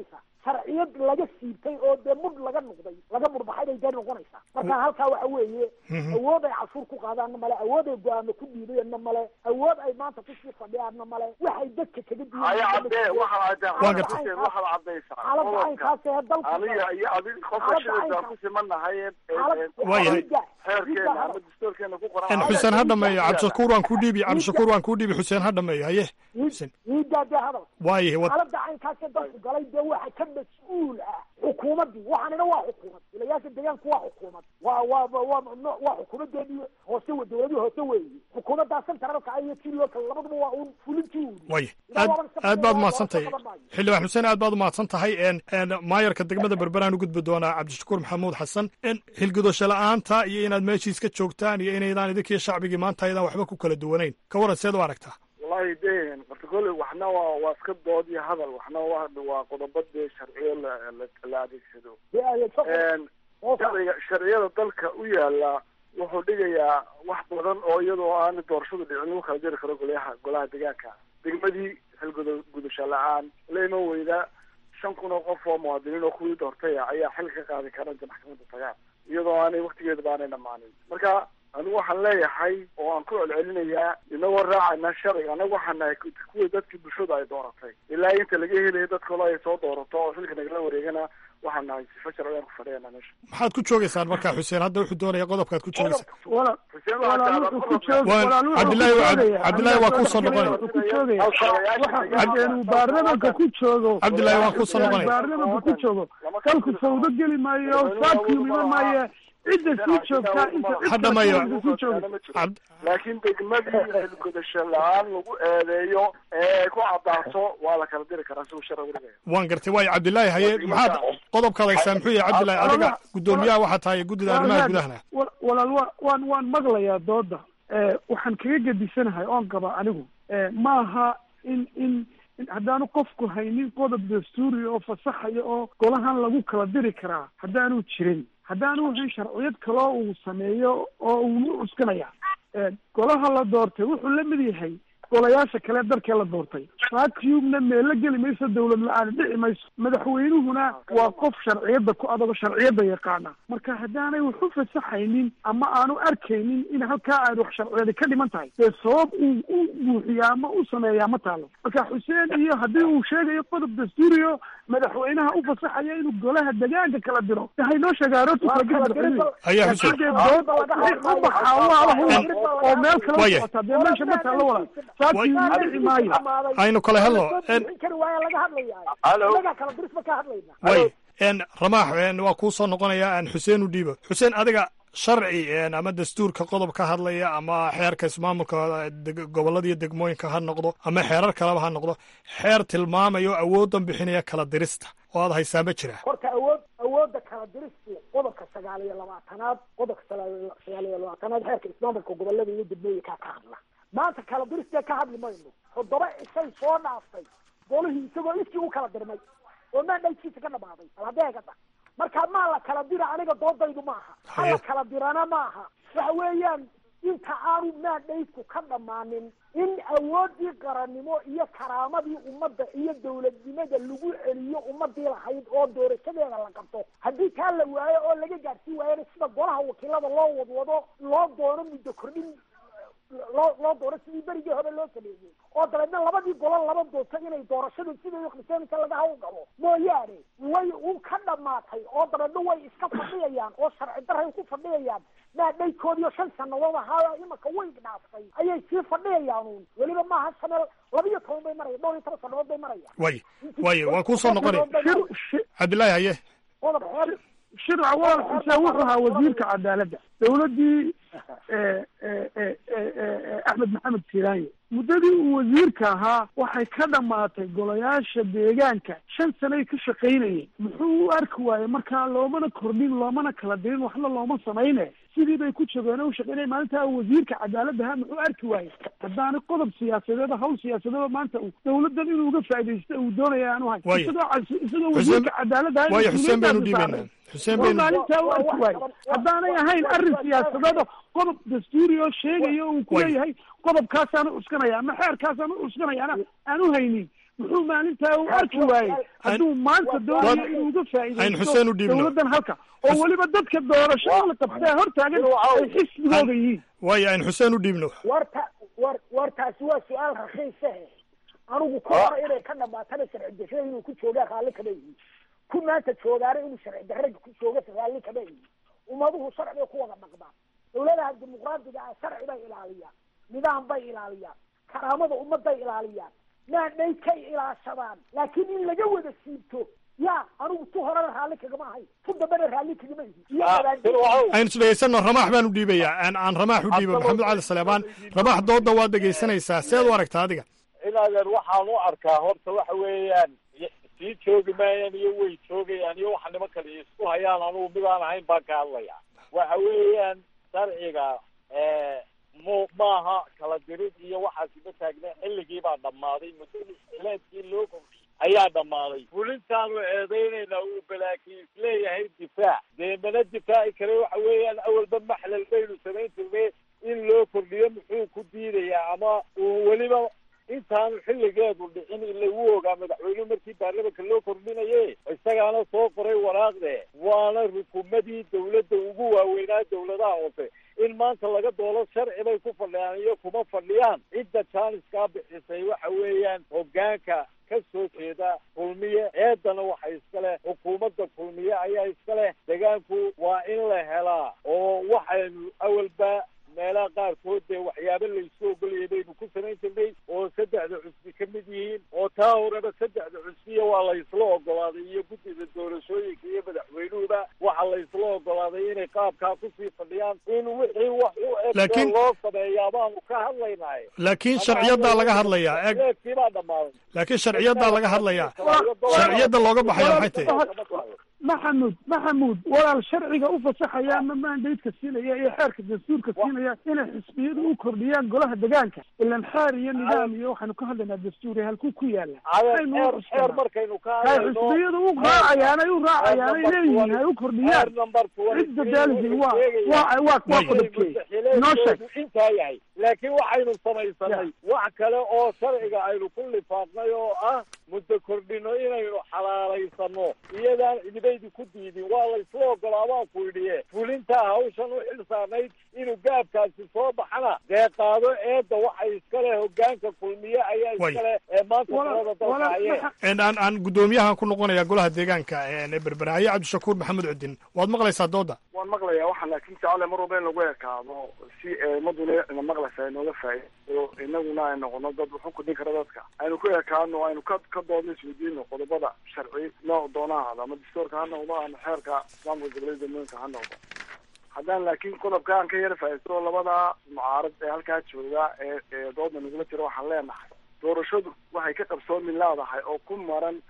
sharciyad laga siibtay oo dee mudh laga noqday laga mudhbaxay bay dee noqonaysaa marka halkaa waxa weeye awood ay cashuur ku qaadaanna male awood ay go-aamo ku dhiibayanna male awood ay maanta kusii fadhiyaanna male waxay dadka kaga haya cadee waxaad Waan cadee gartay. waxaad cadaysaa xaaladda qodobka caynkaas ee dalka aniga iyo adig qofka Xaaladda shidada caynkaas. ku simanahay ee- ee- Xaalad- ee- Waayahay. xeerkeena ama dastuurkeena ku qoran En xuseen ha dhameeyo cabdishakuur waan kuu dhiibi cabdishakuur waan kuu dhiibi xuseen ha dhameeyo haye xuseen iidaa dee hadal waayahay wad xaaladda caynkaasee dalku galay dee waxa ka mas-uul ah xukuumaddii waxaanina waa xukuumad ilayaasha deegaanku waa xukuumad waa waa waa no- waa xukuumadeedii hoose we dowladii hoose weeye xukuumaddaa centralka ah iyo tii local labaduba waa uun fulintii uun waaya aad aad baad umahadsan tahay xildhibaan xuseen aad baad umahadsan tahay en en maayarka degmada berberaan u gudbi doonaa cabdishakuur maxamuud xasan en xilgudosho la-aanta iyo inaad meeshiis ka joogtaan iyo inaydaan idinkiyo shacbigii maanta aydan waxba ku kala duwanayn ka waran seed u aragtaa wallahi de horta kole waxna waa waa iska dood iyo hadal waxna waa waa qodobo dee sharciyo la la- la adeegsado Een, sharciga sharciyada dalka u yaala wuxuu dhigayaa wax badan oo iyadoo aan doorashadu dhicin lagu kala jiri karo golaha golaha deegaanka degmadii xilgudo gudasho la-aan la iman weyda shan kun oo qof oo muwaadiniin oo kuwii doortay ah ayaa xil ka qaadi kara inta maxkamadda tagaan iyadoo aanay waktigeedaba aanay dhamaanin marka anigu waxaan leeyahay oo aan ku celcelinayaa inagoo raacayna sharciga anagu waxaan nahay ku- kuwii dadkii bulshada ay dooratay ilaa inta laga helayo dad kale ay soo doorato oo xilka nagala wareegana waxaan nahay sifo sharciyan ku fadhiyana meesha maxaad ku joogaysaan markaa xuseen hadda wuxuu doonaya qodobkaad ku joogaysaa wala Xuseen walaal waxaa wuxuu ku joog Waan- walaal wuxuu Cabdillaahi ku waa- joogaya. Cabdillaahi waa kuu soo noqonaya. wuxuu ku joogaya waxa haddeen uu baarlamanka ku joogo Cabdillaahi waa kuu soo noqonaya. baarlamanka ku joogo dalku fawdo geli maayo vacuum iman maayo cidda sii joogtaa inta cid Ha dhameeyo. kale sii jooga Cabd- laakiin degmadii xilgudasho la-aan lagu eedeeyo ee ay ku cadaato waa la kala diri karaa siuu sharcigu dhigaya waan gartay waayo cabdilaahi haye maxaad qodobkaad haysaa muxuu yahay cabdilaahi adiga guddoomiyaha waxaa tahay guddida arrimaha gudahana Wa- walaal wa- waan waan maqlayaa dooda Eh, waxaan kaga gedisanahay oon qaba anigu Eh, maaha in in in haddaanu qofku haynin qodob dastuuri oo fasaxaya oo golahan lagu kala diri karaa haddaanu jirin haddaanu hayn sharciyad kaloo uu sameeyo oo uu u cuskanaya Eh, golaha la doortay wuxuu la mid yahay golayaasha kale dalkee la doortay vacuumna meelo geli mayso dowlad la-aan dhici mayso madaxweynuhuna waa qof sharciyadda ku adogo sharciyadda yaqaana marka haddaanay wax u fasaxaynin ama aanu arkaynin in halkaa aad wax sharciyada ka dhiman tahay dee sabab uu u buuxiyaa ama u sameeyaa ma taalo marka xuseen iyo haddii uu sheegayo qodob dastuuriyo madaxweynaha u fasaxaya inuu golaha degaanka kala diro de haynoo sheegaa roodku kala geli madaxweynuhu Ayaa Xuseen. laakiin dee dood wixii u baxaa waa la huwa oo meel kala Waaya. socota dee meesha ma taalo walaal vacuum ma dhici maayo aynu kala helno en kari waaya laga hadlayaa Hello. inagaa kala dirisma ka hadlayna way en ramaax en waa kuu soo noqonaya en xuseen u dhiibo xuseen adiga sharci en ama dastuurka qodob ka hadlaya ama xeerka ismaamulka deg- gobollada iyo degmooyinka ha noqdo ama xeerar kaleba ha noqdo xeer tilmaamayo awooddan bixinaya kala dirista oo aad haysaa ma jira horta awood awoodda kala diristu qodobka sagaal iyo labaatanaad qodobka sagaal sagaal iyo labaatanaad xeerka ismaamulka gobolada iyo degmooyinkaa ka hadla maanta kala diristee ka hadli mayno toddoba cishay soo dhaaftay golihii isagoo iskii u kala dirmay oo maandhaykiisa ka dhamaaday bal haddee gada marka maa la kala dira aniga doodaydu maaha ha la kala dirana maaha waxa weeyaan inta aanu maandhaydku ka dhammaanin in awoodii qarannimo iyo karaamadii ummadda iyo dowladnimada lagu celiyo ummadii lahayd oo doorashadeeda la qabto haddii taa la waayo oo laga gaadhsiin waayana sida golaha wakiilada loo wadwado loo doono muddo kordhin loo loo doono sidii berigii hore loo sameeyey oo dabeedna labadii golo laba doonto inay doorashadu siday uqdiseenaysa laga hawl galo mooyaane way u ka dhamaatay oo dabeedna way iska fadhiyayaan oo sharci daray ku fadhiyayaan maadhaykoodiyo shan sanadood ahaa imaka way dhaaftay ayay sii fadhiyayaan uun weliba maaha shanel labiyo toban bay maraya dhowr iyo toban sanadood bay marayaan way way waan kuu soo noqonaya cabdilaahi haye qodob xeer shirca walaal xuseen wuxuu ahaa wasiirka cadaaladda dowladdii eh, eh, eh, eh, eh, axmed maxamed siiraanye muddadii uu wasiirka ahaa waxay ka dhammaatay golayaasha deegaanka shan sanay ka shaqaynayeen muxuu u arki waayey markaa loomana kordhin loomana kala dirin waxna looma samayne sidii bay ku jogeen oo u shaqaynaya maalintaa uu wasiirka cadaaladda ahaa muxuu arki waayey haddaana qodob siyaasadeed hawl siyaasadeed maanta uu dowladdan inuu uga faaidaysto uu doonaya aanu hayn Waayo. isagoo cas- isagoo Xuseen- wasiirka cadaaladda ahaa waayo xuseen baynu mas-uuliyaddaasi dhiibaynaa saaran. xuseen waa baynu maalintaa u arki waaye haddaanay ahayn arrin siyaasadeed oo qodob dastuuri oo sheegaya uu ku Way. leeyahay qodobkaasaan u cuskanaya ama xeerkaasaan u cuskanaya ana aan u haynin muxuu maalintaa u arki waayey hadduu maanta doonayo inuu uga Ayn Xuseen u faa'iidaysto dhiibno. dowladdan halka oo weliba dadka doorashada la qabtaa hortaagan ay xisbigooda yihiin waayo ayn xuseen u dhiibno warta war wartaasi waa su-aal rakiisahe anigu ku hore inay ka dhamaatana sharci darrada inuu ku joogaa raalli kama yihin ku maanta joogaana inuu sharci darrada ku jooga raalli kama yihin ummaduhu sharciga ku wada dhaqmaan dawladaha dimuqraadiga ah sharci bay ilaaliyaan nidaam bay ilaaliyaan karaamada ummaday ilaaliyaan naadhay kay ilaashadaan laakiin in laga wada siibto ya anigu tu horena raalli kagama ahay tu dambena raalli kagama yihin iyo wadaajin aynu isdhegaysano ramaax baan u dhiibayaa aan aan ramaax u dhiibo maxamed cali saleebaan ramaax dooda waad dhegaysanaysaa seed u aragtaa adiga inaadeer waxaan u arkaa horta waxa weeyaan y- sii joogi maayaan iyo way joogayaan iyo waxa niman kale isku hayaan anugu midaan ahayn baan ka hadlaya waxa weeyaan sharciga mu maaha kala dirid iyo waxaasi ma taagna xilligii baa dhammaaday muddaxileedkii loo kordhiyey ayaa dhammaaday fulintaanu eedeynayna uu balaakiin isleeyahay difaac dee mana difaaci kare waxa weeyaan awalba maxlal baynu samayn jirnay in loo kordhiyo muxuu ku diidayaa ama uu weliba intaanu xilligeedu dhicin in lagu ogaa madaxweynuhu markii baarlamanka loo kordhinaye isagaana soo qoray waraaqde waana rukumadii dawladda ugu waaweynaa dawladaha hoose in maanta laga doolo sharci bay ku fadhiyaan iyo kuma fadhiyaan cidda jaaniskaa bixisay waxa weeyaan hoggaanka ka soo jeeda kulmiye eedana waxa iska leh xukuumadda kulmiye ayaa iska leh degaanku waa in la helaa oo waxaynu awalba meelaha qaarkood dee waxyaabo laysu ogolayay baynu ku samayn jirnay oo saddexda cusbi ka mid yihiin oo taa horeba saddexda cusbiya waa laysla ogolaaday iyo guddida doorashooyinka iyo madaxweynuhuba waxa laysla ogolaaday inay qaabkaa kusii fadhiyaan in wixii wax u eg Laakiin- loo sameeyaa baanu ka hadlaynahay laakiin sharciyadaa laga hadlayaa eg leedkii baa dhammaaday laakiin sharciyadaa laga hadlayaa sharciyada looga baxaya maxay tahay maxamuud maxamuud walaal sharciga u fasaxaya ama mandaydka siinaya iyo xeerka dastuurka siinaya inay xisbiyadu u kordhiyaan golaha degaanka ilan xeer iyo nidaam iyo waxaanu ka hadlaynaa dastuuri halkuu ku yaala Adeer, xeer xeer markaynu ka hay hadlayno xisbiyadu u raacayaan ay u raacayaan ay leeyihiin hay u kordhiyaan cidda daalisi waa waa waa waa qodobkee inoo sheeg intaa yahay laakiin waxaynu samaysanay wax kale oo sharciga aynu ku lifaaqnay oo ah muddo kordhino inaynu xalaalaysano iyadaan cidibaydi ku diidin waa laysla ogolaabaa ku idhiye fulintaa hawshan u xil saarnayd inuu gaabkaasi soo baxana dee qaado eedda waxay iska leh hoggaanka kulmiye ayaa Way. iska leh ee maanta talada dalka hayee En aan aan guddoomiyahan ku noqonaya golaha deegaanka ee berberaaye cabdishakuur maxamed cudin waad maqlaysaa dooda waan maqlayaa waxaan laakiin jecele mar walba in lagu ekaado si eemaduna ina maqlaysa ay nooga faa'iido inaguna ay noqono dad wuxuu kudhin kara dadka aynu ku ekaano aynu ka ka doodno isweydiino qodobada sharci nooc doona ha ahaado ama dastuurka ha noqdo ama xeerka islaamka gobolada degmooyinka ha noqdo haddaan laakiin qodobka aan ka yara faa'iidsto labada mucaarad ee halkaa jooga ee ee dooda nagula jira waxaan leenahay doorashadu waxay ka qabsoomi leedahay oo ku maran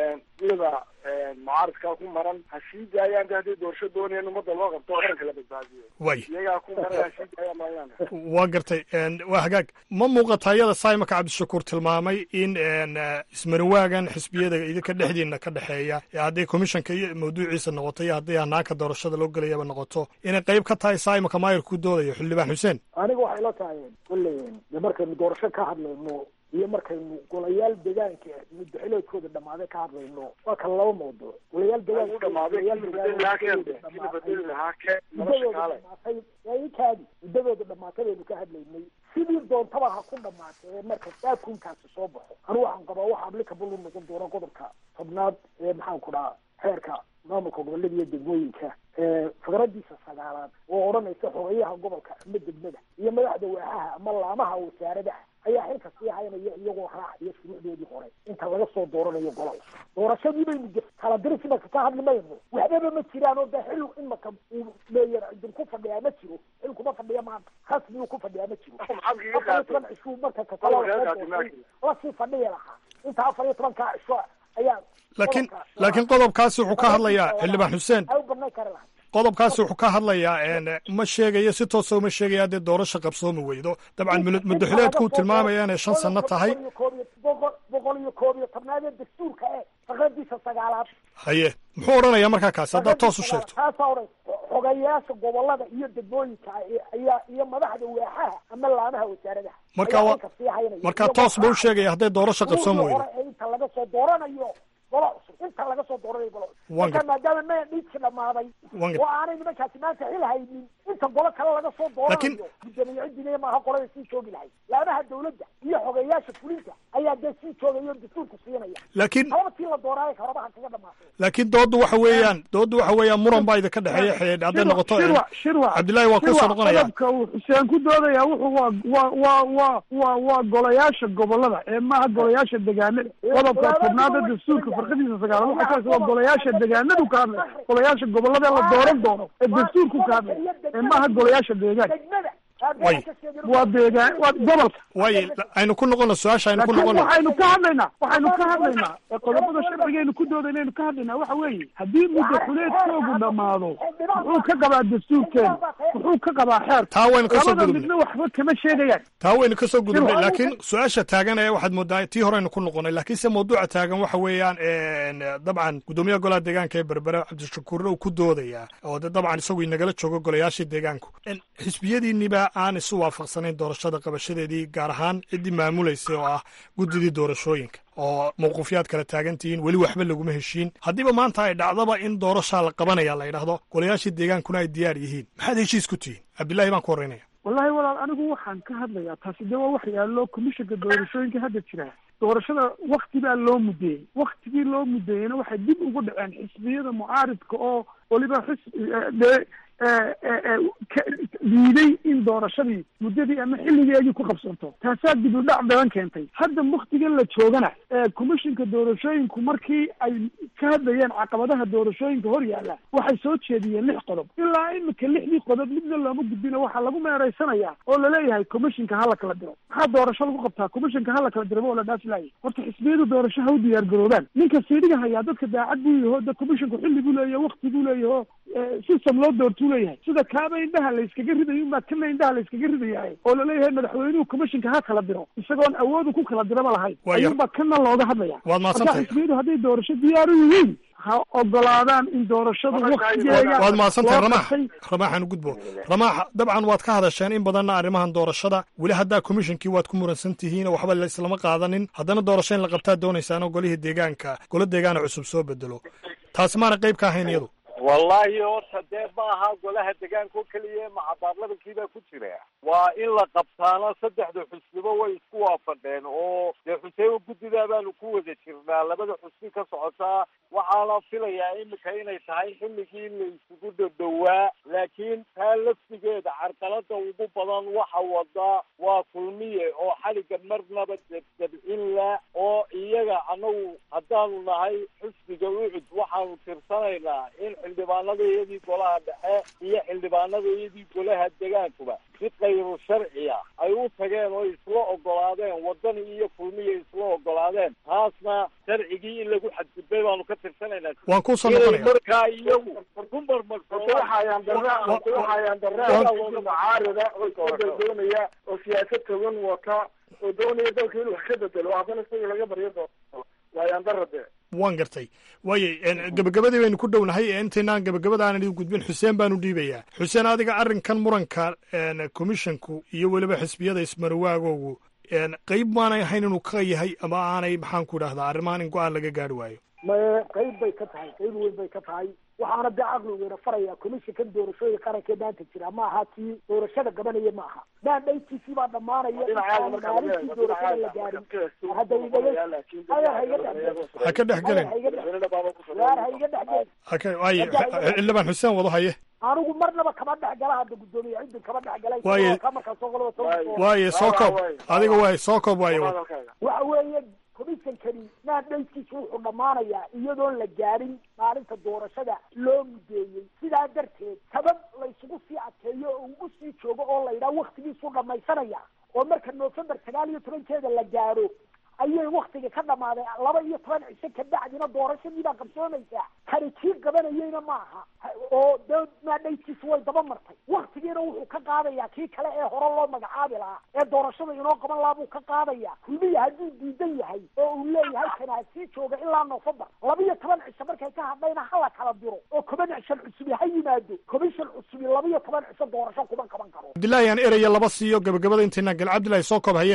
iyada mucaaradkaa ku maran ha sii daayaan de haddii doorasho doonayaan ummadda loo qabto oo qaranka la badbaadiyo Way. iyagaa ku maran ha sii daayaan baan leenahay waa gartay En, waa hagaag ma muuqata iyada saimaka cabdishakuur tilmaamay in en, eh, ismarawaagan xisbiyada idinka dhexdiina ka dhexeeya ee hadday komishanka iyo mawduuciisa noqoto iyo haddii hanaanka doorashada loo gelayaba noqoto inay qayb ka tahay saimaka maayirka ku doodayo xildhibaan xuseen aniga waxay la tahay kolley de markaynu doorasho ka hadlayno iyo markaynu golayaal degaanka muddaxileedkooda dhammaaday ka hadlayno waa kala laba mawduuc golayaal degaanka dhamaaday golayaal kii bedeli lahaa keen degaanka kii bedeli lahaa keen nolosha muddadooda kaale dhamaatay waa ikaadi muddadooda dhamaatay baynu ka hadlaynay sidii doontaba ha ku dhamaatay ee marka daakunkaasi soo baxo anigu waxaan qabaa waxa applicable u noqon doona qodobka tobnaad ee maxaan ku dhahaa xeerka maamulka gobolada iyo degmooyinka ee fikradiisa sagaalaad oo odhanaysa xogeyaha gobolka ama degmada iyo madaxda waaxaha ama laamaha wasaaradaha ayaa xilka sii haynaya iyagoo raacaya shuruucdoodii hore inta laga soo dooranayo golol doorashadii baynu ge- kala diris imaka ka hadli mayno waxbaba ma jiraan oo de xil imaka uu meeyer idinku fadhiyaa ma jiro xil kuma fadhiya maanta rasmi uu ku fadhiyaa ma jiro afar iyo toban cishuu marka kakala lasii fadhiya lahaa inta afar iyo tobankaa cisho ayaa laakiin laakiin qodobkaasi wuxuu ka hadlayaa xildhibaan xuseen ay u badnay kari lahaa qodobkaasi wuxuu ka hadlayaa en, ma sheegayo si toosa uma sheegaya haddii doorasho qabsoomi weydo dabcan mul- muddaxileedkuu tilmaamaya inay shan sano tahay boqol iyo koob iyo boqol boqol iyo koob iyo tobnaad ee dastuurka ee fikradiisa sagaalaad haye muxuu odhanayaa markaa kaasi haddaad toos u sheegto taasaa odhan xogayaasha gobolada iyo degmooyinka ayaa iyo madaxda waaxaha ama laamaha wasaaradaha Marka ayaa waa- xilka sii haynaya. markaa Iyagoo toos buu u raacaya sheegaya hadday doorasho qabsoomi shuruucdii weydo hore ee inta soo dooranayo golo cusub inta laga soo dooranayo golo cusub Waan marka gar- maadaama mandhiidki dhamaaday Waan gar- oo aanay nimankaasi maanta xil haynin inta golo kale laga soo Laakiin- dooranayo gudoomiye ciddina maaha qolada sii joogi lahayd laamaha dawladda iyo xogeeyaasha fulinta ayaa dee sii joogaya oo dastuurku siinaya Laakiin- sababtii la dooraayo karobaha kaga dhamaatay laakiin dooddu waxa weeyaan dooddu waxa weeyaan muran baa idinka dhexeeya xidhiidh hadday noqoto shirwa shirwa cabdillaahi waa kuusoo noqonaya qodobka uu xuseen ku doodaya wuxuu waa waa waa waa waa waa golayaasha gobolada ee maaha golayaasha degaanada qodobka tobnaada dastuurka farqadiisa sagaalaad waxa kaas waa golayaasha degaanadu ka hadlaya golayaasha gobolada la dooran doono ee dastuurku ka hadlaya ee maaha golayaasha deegaanka way waa deegaan waa gobolka way aynu ku noqono su-aasha aynu ku laakiin noqono waxaynu ka hadlaynaa waxaynu ka hadlaynaa ee qodobada sharcigaynu ku doodayna ka hadlaynaa waxa weeye haddii muddo xuleedkoogu dhammaado muxuu ka qabaa dastuurkeena muxuu ka qabaa xeer Taa waynu ka soo labada gudubnay. midna waxba kama sheegayaan taa waynu kasoo gudubnay Shirwa- laakiin su-aasha taagan ee waxaad moodaa tii horeynu ku noqonay laakiin se mawduuca taagan waxa weeyaan een, dabcan gudoomiyaha golaha deegaanka ee berbere cabdishakuurna uu ku doodayaa oo de dabcan isagu inagala joogo golayaashii deegaanku En, xisbiyadiinniba aan isu waafaqsanayn doorashada qabashadeedii gaar ahaan ciddii maamulaysa oo ah guddidii doorashooyinka oo mawquufyaad kala taagan tihiin weli waxba laguma heshiin haddiiba maanta ay dhacdaba in doorashaa la qabanaya la yidhaahdo golayaashii deegaankuna ay diyaar yihiin maxaad heshiis ku tihiin cabdillaahi baan ku horreynaya wallahi walaal anigu waxaan ka hadlayaa taasi de waa wax yaallo komishanka doorashooyinka hadda jira doorashada wakti baa loo mudeeyey waktigii loo mudeeyeyna waxay dib ugu dhaceen xisbiyada mucaaridka oo weliba xis dee diiday in doorashadii muddadii ama xilligeedii ku qabsanto taasaa dib u dhac badan keentay hadda waktigan la joogana komishinka doorashooyinku markii ay ka hadlayeen caqabadaha doorashooyinka hor yaalla waxay soo jeediyeen lix qodob ilaa imika lixdii qodob midna looma gudbino waxaa lagu meeraysanayaa oo laleeyahay komishinka hala kala diro maxaa doorasho lagu qabtaa komishinka hala kala diraba oo la dhaafi laayay horta xisbiyadu doorasho ha u diyaar garoobaan ninka siidhiga hayaa dadka daacad buu yaho da komishinku xilli buu leeyaho wakti buu leeyaho system loo doortuu leeyahay sida kaaba indhaha la iskaga ridayo unbaa kana indhaha la iskaga ridayahay oo laleeyahay madaxweynuhu komishinka ha kala diro isagoon awoodu ku kala diraba lahayn Waayo. ayuunbaa kana looga hadlaya Waad mahadsantahay. marka xisbiyadu hadday doorasho diyaar u yihiin ha ogolaadaan in doorashadu waktigeega waad mahadsantahay loo ramaax qabtay. ramaaxaan u gudbo ramaax dabcan waad ka hadasheen in badanna arrimahan doorashada weli haddaa komishinkii waad ku muransan tihiin oo waxba la islama qaadanin haddana doorasho in la qabtaa doonaysaan oo golihii deegaanka golo deegaana cusub soo bedelo taasi maana qayb ka ahayn iyadu wallahi horta dee ma aha golaha deegaanka oo keliya macabaarlabankii baa ku jira waa in la qabtaano saddexda xusniba way isku waafaqeen oo dee xuseen guddidaa baanu ku wada jirnaa labada xusni ka socotaa waxaana filayaa imika inay tahay xilligii la isugu dhadhowaa laakiin taa laftigeeda carqalada ugu badan waxa wada waa kulmiye oo xaliga marnaba debdebcin la oo iyaga anagu haddaanu nahay xusniga ucud waxaanu tirsanaynaa in xildhibaanadayadii golaha dhexe iyo xildhibaanadayadii golaha degaankuba si kayru sharciya ay u tageen oo isla ogolaadeen wadani iyo kulmiya isla ogolaadeen taasna sharcigii in lagu xadgudbay baanu ka tirsanaynaa Waan kuu soo Inay noqonaya. markaa iyagu ku waxayaan darraa mucaarida oo isbedel doonaya oo siyaasad togan wata oo doonaya dalka inuu wax ka bedelo haddana isaga laga baryo doono waayaan darra dee waan gartay waayey en, gebagabadii baynu ku dhownahay ee intaynaan gebagabada aanan idin gudbin xuseen baanu dhiibayaa xuseen adiga arrinkan muranka en, komishinku iyo weliba xisbiyada ismarwaagoogu en, qayb maanay ahayn inuu ka yahay ama aanay maxaan ku idhahdaa arrimahan in go-aan laga gaari waayo ma qayb bay ka tahay qayb weyn bay ka tahay waxaana dee caqligeena faraya komishinkan doorashooyinka qaranka ee maanta jira ma aha tii doorashada gabanaya ma aha maandhaytiisii baa dhammaanaya Dhinacaaga intaan marka laga maalintii eego, doorashada la dhinacaaga gaarin hadda idaga adeer ha iga dhex ha ka dhex gelin waar ha iga dhex gelin haka waaye xildhibaan xuseen wado haye anigu marnaba kama dhex gala hadda guddoomiye cidin kama dhex galay Waaye- ka markaa soo qolaba soo waaye soo koob adiga waaye soo koob waaye waxa weeye komishankani maandhayskiisu wuxuu dhammaanayaa iyadoon la gaadhin maalinta doorashada loo mudeeyey sidaa darteed sabab la isugu sii adkeeyo oo ugu sii joogo oo la yidhaha waktigiisuu dhammaysanaya oo marka november sagaal iyo tobankeeda la gaadho ayay waktiga ka dhamaaday laba iyo toban cisho kabacdina doorashadii baa qabsoomaysaa kani kii qabanayeyna ma aha oo dee maadhaytiisu way daba martay waktigiina wuxuu ka qaadayaa kii kale ee hore loo magacaabi lahaa ee doorashada inoo qaban lahaa buu ka qaadayaa kulmiya hadduu diidan yahay oo uu leeyahay kana ha sii jooga ilaa november laba iyo toban cisho markay ka hadhayna hala kala diro oo komishan cusubi ha yimaado komishan cusubi laba iyo toban cisho doorasho kuma qaban karo cabdillaahi aan eraya laba siiyo gebagabada intaynaan gal cabdillahi soo koob haye waa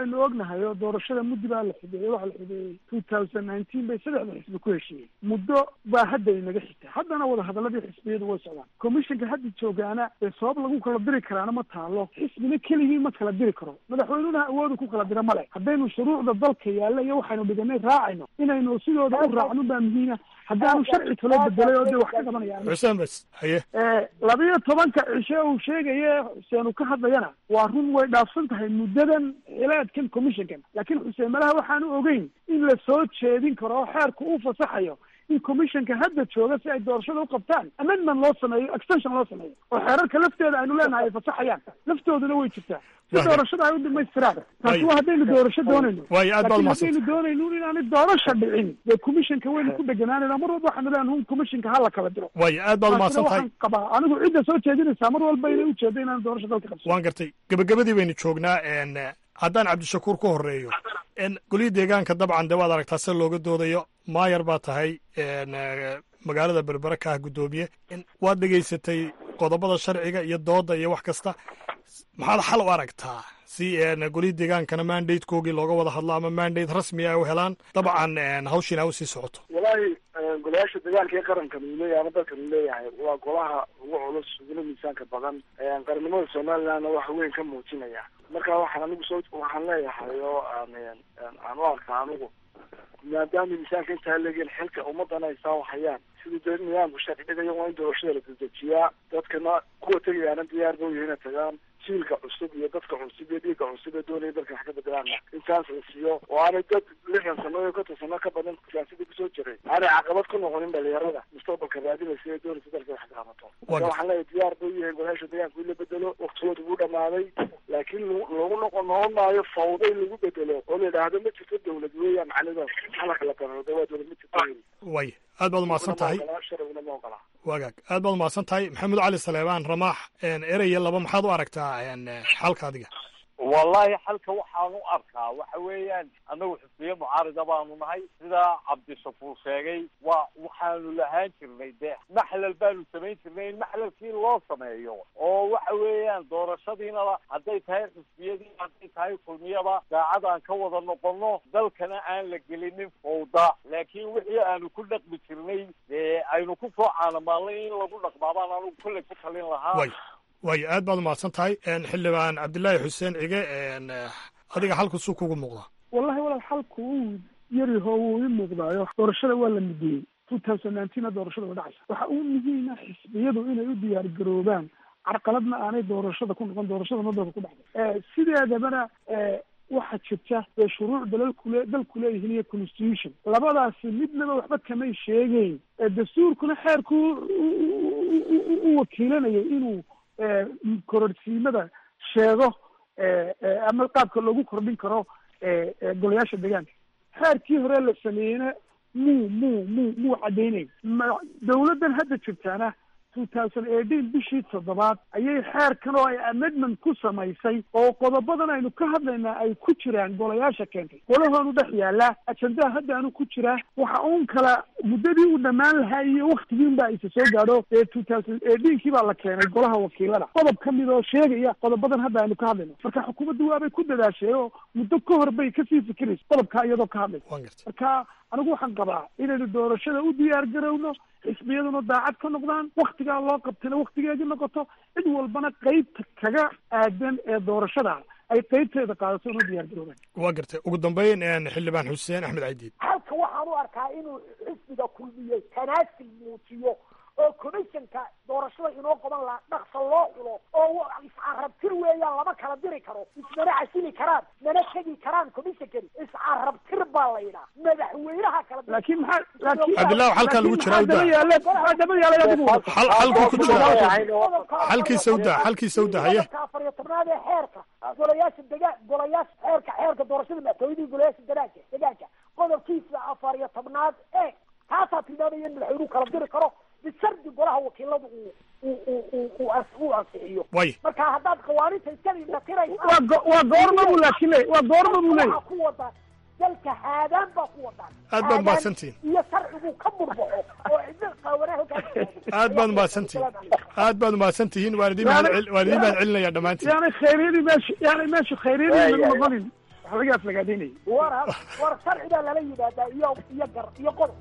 waynu ognahay oo doorashada muddi baa la xideeyey waxaa la xideeyey two thousand nineteen bay saddexda xisbi ku heshiiyey muddo baa hadda inaga xigta haddana wadahadaladii xisbiyadu way socdaan commissionka hadda joogaana ee sabab lagu kala diri karaana ma taalo xisbina keligii ma kala diri karo madaxweynuhuna awoodu ku kala dira male haddaynu shuruucda dalka yaalla iyo waxaynu dhiganay raacayno inaynu sidooda u raacno baa muhiima haddaanu sharci kalo bedelay oo dee wax ka qabanayaan xuseen bas haye labiyo tobanka cishe uu sheegaye xuseen uu ka hadlayana waa run way dhaafsan tahay muddadan xilaadkan commissionkan laakiin xuseen malaha waxaanu ogeyn in la soo jeedin karo oo xeerku uu fasaxayo in commissionka hadda jooga si ay doorashada u qabtaan amendment loo sameeyo extension loo sameeyo oo xeerarka lafteeda aynu leenahay ay fasaxayaan laftooduna way jirtaa si doorashada ay u dhamaystiraan taasi waa haddaynu doorasho doonayno waayo aad baad laakiin umahadsan haddaynu doonayno inaanay doorasha dhicin dee commissionka waynu ku dheganaanayna mar walba waxaanu leenahay un commissionka hala kala diro waayo aad baad umahadsan tahay waxaan qabaa anigu cidda soo jeedinaysaa mar walba inay ujeedo inaan doorasho dalka qabsan waan gartay gebagabadii baynu joognaa n haddaan cabdishakuur ku horeeyo n golihii deegaanka dabcan de waad aragtaa se looga doodayo maayar baa tahay n magaalada berbere ka ah guddoomiye waad dhegaysatay qodobada sharciga iyo dooda iyo wax kasta maxaad xal u aragtaa si n golihii deegaankana mandatekoogii looga wada hadlo ama mandate rasmi ah u helaan dabcan hawshiina ha usii socoto walaahi golayaasha deegaanka ee qarankan uu leeyahay ama dalkan uu leeyahay waa golaha ugu culus uguna miisaanka badan qarannimada somalilandna waxa weyn ka muujinaya marka waxaan anigu soo waxaan leeyahay oo aan aan u arkaa anigu maadaama miisaanka intaa leegeen xilka ummadana ay saa hayaan sidii dee nidaamku sharci dhigaya waa in doorashada la dedejiyaa dadkana kuwa tegayaana diyaar ba u yihiin inay tagaan jiilka cusub iyo dadka cusub iyo dhiigga cusub ee doonaya dalkan wax ka bedelaana in chance la siiyo oo aanay dad lixdan sano iyo konton sano ka badan siyaasadii kusoo jiray aanay caqabad ku noqonin dhalinyarada mustaqbalka raadinaysa ee doonaysa dalka wax ka qabato marka waxaan leeyahay diyaar ba u yihiin golayaasha deegaanka in la bedelo waktigooda wuu dhamaaday laakiin lagu noqon noqon maayo fawda in lagu bedelo oo la yidhaahdo ma jirto dawlad weeyaan macnidood halaka la barado waa dawlad ma jirto way aad baad umahadsan tahay sharciguna ma ogola wagaag aad baad umahadsan tahay maxamed cali saleebaan ramaax eraya laba maxaad u aragtaa xalka adiga wallahi xalka waxaan u arkaa waxa weeyaan annagu xisbiye mucaarida baanu nahay sidaa cabdishakuur sheegay waa waxaanu lahaan jirnay dee maxlal baanu samayn jirnay in maxlalkii loo sameeyo oo waxa weeyaan doorashadiina hadday tahay xisbiyadii hadday tahay kulmiyada daacad aan ka wada noqono dalkana aan la gelinin fawda laakiin wixii aanu ku dhaqmi jirnay dee aynu ku soo caanamaalnay in lagu dhaqmaabaan anugu kolley ku talin lahaa waayo aad baad umahadsan tahay xildhibaan cabdilaahi xuseen cige adiga xalku suu kugu muuqdaa wallahi walaal xalku uu yaryaho wuu ii muuqdaayo doorashada waa la midiyey two thousand nineteen doorashada way dhacaysa waxa uu muhiima xisbiyadu inay u diyaar garoobaan carqaladna aanay doorashada ku noqon doorashada madooda ku dhacday sideedabana waxaa jirta dee shuruuc dalalkule dalku leeyihiin iyo constitution labadaasi midnaba waxba kamay sheegeyn dastuurkuna xeerku u wakiilanayo inuu kororsiimada sheego ama qaabka loogu kordhin karo golayaasha deegaanka xeerkii hore la sameeyeyna muu muu muu muu caddaynay dawladdan hadda jirtaana two thousand eighteen bishii toddobaad ayay xeerkan oo ay amendment ku samaysay oo qodobadan aynu ka hadlaynaa ay ku jiraan golayaasha keentay golahoonu dhex yaallaa ajendaha hadda anu ku jiraa waxa uun kala muddadii uu dhammaan lahaa iyo waktigiin baa isa soo gaadho ee two thousand eighteenkii baa la keenay golaha wakiilada qodob ka mid oo sheegaya qodobadan hadda aynu ka hadlayno marka xukuumaddu waabay ku dadaashay oo muddo ka hor bay kasii fikiraysa qodobkaa iyadoo ka hadlaysa marka anigu waxaan qabaa inaynu doorashada u diyaar garowno xisbiyaduna daacad ka noqdaan waktigaa loo qabtayna waktigeedii noqoto cid walbana qeybta kaga aadan ee doorashada ay qeybteeda qaadato una diyaar garoobaan waa gartay ugu dambeyn xildhibaan xuseen axmed caydiid halka waxaan u arkaa inuu xisbiga kulmiyey tanaasil muujiyo oo commissionka doorashada inoo qaban laha dhaqsa loo xulo oo iscarabtir weeyaan lama kala diri karo ismana casili karaan mana tegi karaan commissionkani iscarabtir baa la yidhaha madaxweynaha kala laakiin maxaa laakiin cabdillahi xalkaa lagu jiraa u daa yaale maxaa daba yaale adigu xal xalku ku jira xalkiisa u daa xalkiisa u daa haye afar iyo tobnaad ee xeerka golayaasha degaan golayaasha xeerka xeerka doorashada madaxweynihii golayaasha degaanka degaanka qodobkiisa afar iyo tobnaad ee taasaa tilmaamaya in madaxweynuhu kala diri karo bishardi golaha wakiiladu uu uu ansixiyo way marka haddaad qawaaniinta iskada indhatiraysa waa go- waa goorma buu laakiin le waa goorma buu leeyahy ku wadaan dalka haadaan baa ku wadaan aad baad mahadsantihin iyo sharcigu ka burbaxo oo cidda qaawanaa halkaas aad baad mahadsantihin aad baad mahadsantihiin waan idin mahad waan idin mahad celinaya dhammaantiin yaanay khayryadii meesha yaanay meesha khayryadii lagu noqonin waxa laga aflagaadaynayay war war sharci baa lala yidhaahdaa iyo iyo gar iyo qodob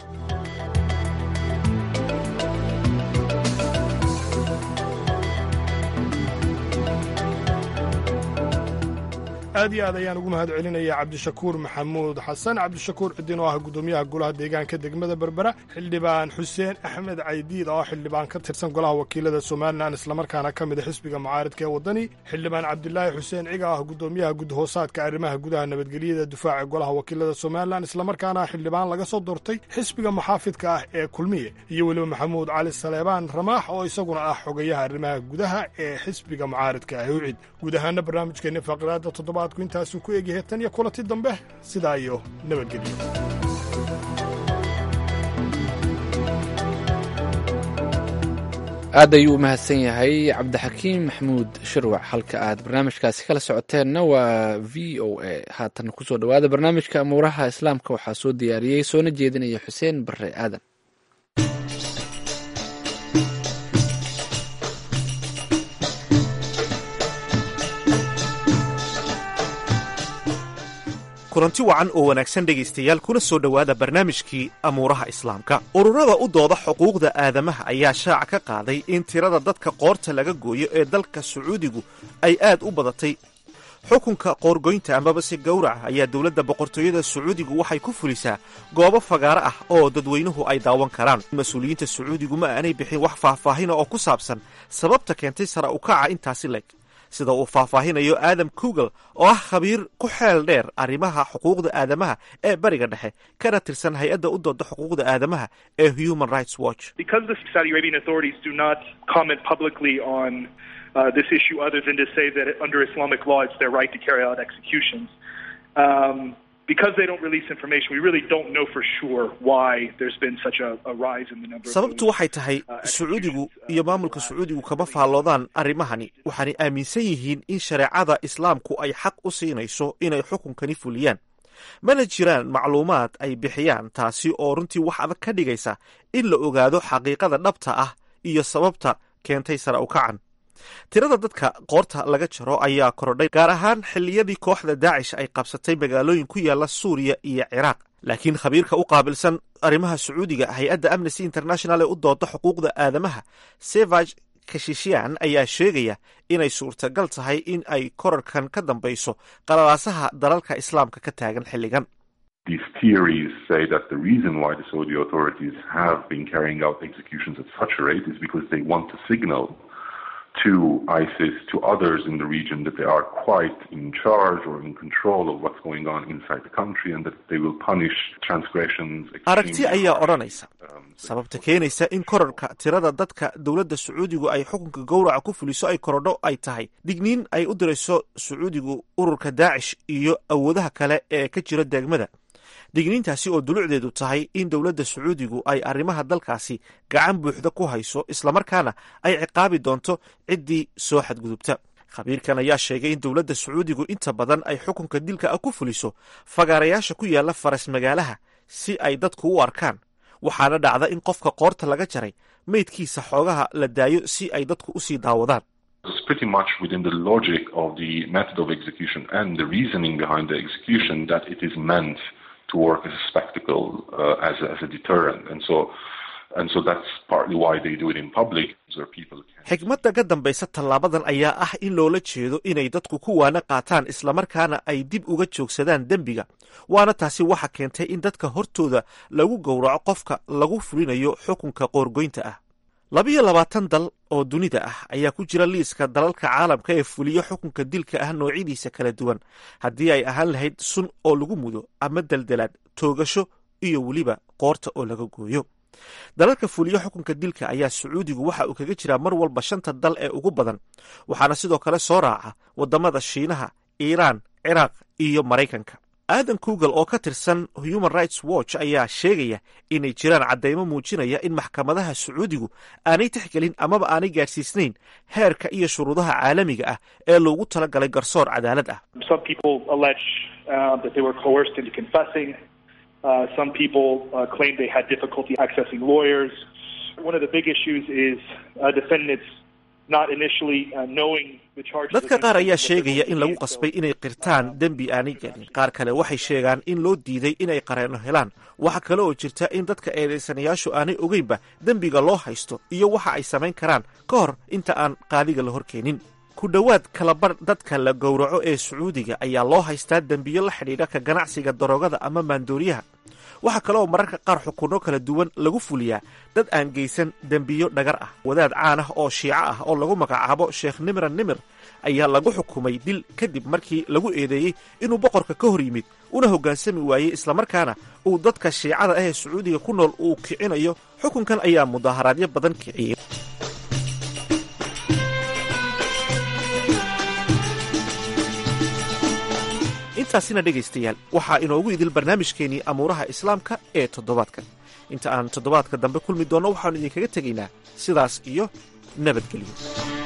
aad iyo aad ayaan ugu mahad celinaya cabdishakuur maxamuud xasan cabdishakuur cidin oo ah guddoomiyaha golaha deegaanka degmada berbera xildhibaan xuseen axmed caydiid oo xildhibaan ka tirsan golaha wakiilada somalilan islamarkaana ka mid a xisbiga mucaaridka ee waddani xildhibaan cabdilaahi xuseen ciga ah guddoomiyaha gudhoosaadka arrimaha gudaha nabadgelyada difaaca golaha wakiilada somalilan islamarkaana xildhibaan laga soo doortay xisbiga muxaafidka ah ee kulmiye iyo weliba maxamuud cali saleebaan ramaax oo isaguna ah xogayaha arrimaha gudaha ee xisbiga mucaaridka ah ucid guud ahaana barnaamijkeenna faqraada toddobaadku intaasuu ku egyahay tan iyo kulanti dambe sidaa iyo nabadgelyo aad ayuu u mahadsan yahay cabdixakiim maxamuud shirwac halka aad barnaamijkaasi kala socoteenna waa v o a haatan kusoo dhowaada barnaamijka amuuraha islaamka waxaa soo diyaariyey soona jeedinaya xuseen bare aadan kulanti wacan oo wanaagsan dhegaystayaal kuna soo dhowaada barnaamijkii amuuraha islaamka ururada u dooda xuquuqda aadamaha ayaa shaaca ka qaaday in tirada dadka qoorta laga gooyo ee dalka sacuudigu ay aad u badatay xukunka qoorgoynta amabase gowraca ayaa dowladda boqortooyada sacuudigu waxay ku fulisaa goobo fagaaro ah oo dadweynuhu ay daawan karaan mas-uuliyiinta sacuudigu ma aanay bixin wax faahfaahina oo ku saabsan sababta keentay sara ukaca intaasi leeg sida uu faahfaahinayo aadam kugel oo ah khabiir ku xeel dheer arrimaha xuquuqda aadamaha ee bariga dhexe kana tirsan hay-adda u dooda xuquuqda aadamaha ee human rights watch Uh, this issue other than to say that under Islamic law it's their right to carry out executions. Um, because they don't release information, we really don't know for sure why there's been such a, a rise in the number of sababtu waxay tahay sacuudigu iyo maamulka sacuudigu kama faalloodaan arrimahani waxaanay aaminsan yihiin in shareecada islaamku ay xaq u siinayso inay xukunkani fuliyaan mana jiraan macluumaad ay bixiyaan taasi oo runtii wax adag ka dhigaysa in la ogaado xaqiiqada dhabta ah iyo sababta keentay sara ukacan tirada dadka qoorta laga jaro ayaa korodhay gaar ahaan xilliyadii kooxda daacish ay qabsatay magaalooyin ku yaala suuriya iyo ciraaq laakiin khabiirka u qaabilsan arrimaha sacuudiga hay-adda amnesty international ee u dooda xuquuqda aadamaha sevag kashishian ayaa sheegaya inay suurtagal tahay in ay korarkan ka dambayso qalalaasaha dalalka islaamka ka taagan xilligan These theories say that the reason why the Saudi authorities have been carrying out executions at such a rate is because they want to signal to ISIS, to others in the region, that they are quite in charge or in control of what's going on inside the country and that they will punish transgressions. aragti ayaa odhanaysa sababta keenaysa in korarka tirada dadka dowladda sacuudigu ay xukunka gowraca ku fuliso ay korodho ay tahay digniin ay u dirayso sacuudigu ururka daacish iyo awoodaha kale ee ka jira degmada digniintaasi oo dulucdeedu tahay in dowladda sacuudigu ay arrimaha dalkaasi gacan buuxda ku hayso islamarkaana ay ciqaabi doonto ciddii soo xadgudubta khabiirkan ayaa sheegay in dowladda sacuudigu inta badan ay xukunka dilka ah ku fuliso fagaarayaasha ku yaala faras magaalaha si ay dadku u arkaan waxaana dhacda in qofka qoorta laga jaray meydkiisa xoogaha la daayo si ay dadku usii daawadaan It's pretty much within the logic of the method of execution and the reasoning behind the execution that it is meant to work as a spectacle, uh, as, a, as a deterrent. And so, and so that's partly why they do it in public, so people can... xigmadda ka dambaysa tallaabadan ayaa ah in loola jeedo inay dadku ku waana qaataan islamarkaana ay dib uga joogsadaan dembiga waana taasi waxa keentay in dadka hortooda lagu gowraco qofka lagu fulinayo xukunka qoorgoynta ah labiyo labaatan dal oo dunida ah ayaa ku jira liiska dalalka caalamka ee fuliyo xukunka dilka ah noocyadiisa kala duwan haddii ay ahaan lahayd sun oo lagu mudo ama deldelaad toogasho iyo weliba qoorta oo laga gooyo dalalka fuliyo xukunka dilka ayaa sacuudigu waxa uu kaga jiraa mar walba shanta dal ee ugu badan waxaana sidoo kale soo raaca waddamada shiinaha iiraan ciraaq iyo maraykanka aadan kugel oo ka tirsan human rights watch ayaa sheegaya inay jiraan caddaymo muujinaya in maxkamadaha sacuudigu aanay tixgelin amaba aanay gaadhsiisnayn heerka iyo shuruudaha caalamiga ah ee loogu talagalay garsoor cadaalad ah Some people allege uh, that they were coerced into confessing. Uh, some people uh, claim they had difficulty accessing lawyers. One of the big issues is uh, defendants not initially uh, knowing the charges. dadka qaar ayaa sheegaya in lagu qasbay inay qirtaan dembi aanay gelin qaar kale waxay sheegaan in loo diiday inay qareeno helaan waxa kale oo jirta in dadka eedaysanayaashu aanay ogeynba dembiga loo haysto iyo waxa ay samayn karaan ka hor inta aan qaadiga la hor keenin ku dhowaad kalabar dadka la gowraco ee sacuudiga ayaa loo haystaa dembiyo la xidhiidha ka ganacsiga daroogada ama maandooriyaha waxaa kale oo mararka qaar xukunno kala duwan lagu fuliyaa dad aan geysan dembiyo dhagar ah wadaad caan ah oo shiico ah oo lagu magacaabo sheekh nimra nimir ayaa lagu xukumay dil kadib markii lagu eedeeyey inuu boqorka ka hor yimid una hoggaansami waayey islamarkaana uu dadka shiicada ah ee sacuudiga ku nool uu kicinayo xukunkan ayaa mudaaharaadyo badan kiciyey intaasina dhegaystayaal waxaa inoogu idil barnaamijkeenii amuuraha islaamka ee toddobaadkan inta aan toddobaadka dambe kulmi doonno waxaannu idinkaga tegaynaa sidaas iyo nabadgelyo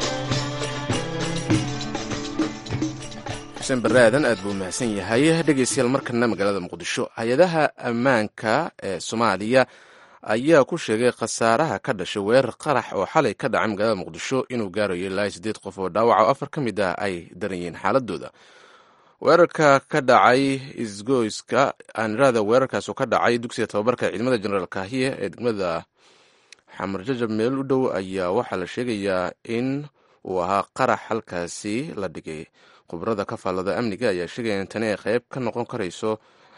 xuseen barre aadan aad buu mahadsan yahay dhegaystayaal markana magaalada muqdisho hay-adaha ammaanka ee soomaaliya ayaa ku sheegay khasaaraha ka dhashay weerar qarax oo xalay ka dhacay magaalada muqdisho inuu gaarayo ilaa siddeed qof oo dhaawaca oo afar ka mid ah ay daran yihiin xaaladooda weerarka ka dhacay isgoyska aanirada weerarkaas oo ka dhacay dugsiga tababarka ciidamada jenaraal kahiye ee degmada xamar jajab meel u dhow ayaa waxaa la sheegayaa in uu ahaa qarax halkaasi la dhigay khubarada ka faallada amniga ayaa sheegaya in tani ay qayb ka noqon karayso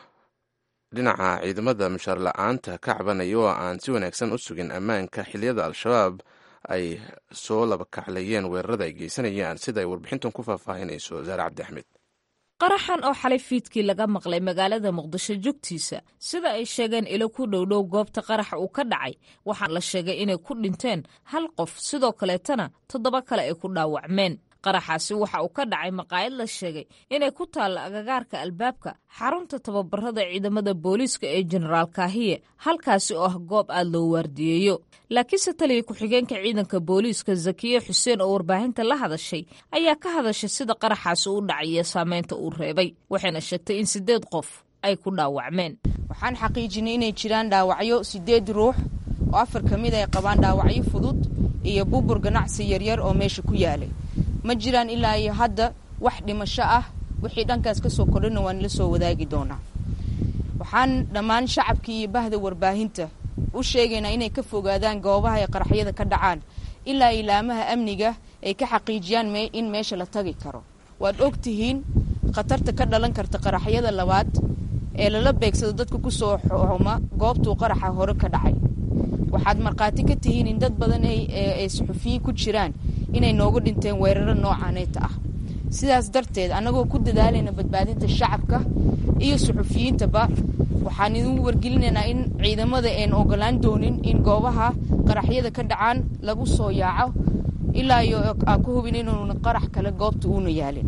dhinaca ciidamada mushaar la-aanta ka cabanaya oo aan si wanaagsan u sugin ammaanka xiliyada al-shabaab ay soo laba kaclayeen weerarada ay geysanayaan sida ay warbixintan ku faahfaahinayso zaare cabdi axmed qaraxan oo xalay fiidkii laga maqlay magaalada muqdisho jogtiisa sida ay sheegeen ilo ku dhowdhow goobta qaraxa uu ka dhacay waxaa la sheegay inay ku dhinteen hal qof sidoo kaleetana toddoba kale ay ku dhaawacmeen qaraxaasi waxa uu ka dhacay maqaayad la sheegay inay ku taalla agagaarka albaabka xarunta tababarada ciidamada booliiska ee jenaraal kaahiye halkaasi oo ah goob aad loo waardiyeeyo laakiinse taliya ku-xigeenka ciidanka booliiska zakiye xuseen oo warbaahinta la hadashay ayaa ka hadashay sida qaraxaasi u dhacay iyo saameynta uu reebay waxayna sheegtay in siddeed qof ay ku dhaawacmeen waxaan xaqiijinay inay jiraan dhaawacyo siddeed ruux oo afar ka mid ay qabaan dhaawacyo fudud iyo bubur ganacsi yaryar oo meesha ku yaalay ma jiraan ilaa iyo hadda wax dhimasho ah wixii dhankaas ka soo kordhina waan la soo wadaagi doonaa waxaan dhammaan shacabkii iyo bahda warbaahinta u sheegaynaa inay ka fogaadaan goobaha ay qaraxyada ka dhacaan ilaa ilaamaha amniga ay ka xaqiijiyaan in meesha la tagi karo waad og tihiin khatarta ka dhalan karta qaraxyada labaad ee lala beegsado dadka ku soo xuma goobtuu qaraxa hore ka dhacay waxaad markhaati ka tihiin in dad badan ay suxufiyiin ku jiraan inay noogu dhinteen weeraro noocaaneyta ah sidaas darteed annagoo ku dadaalayna badbaadinta shacabka iyo suxufiyiintaba waxaan idin wargelinaynaa in ciidamada aan ogolaan doonin in goobaha qaraxyada ka dhacaan lagu soo yaaco ilaa iyo aan ku hubin inuuna qarax kale goobta uuna yaalin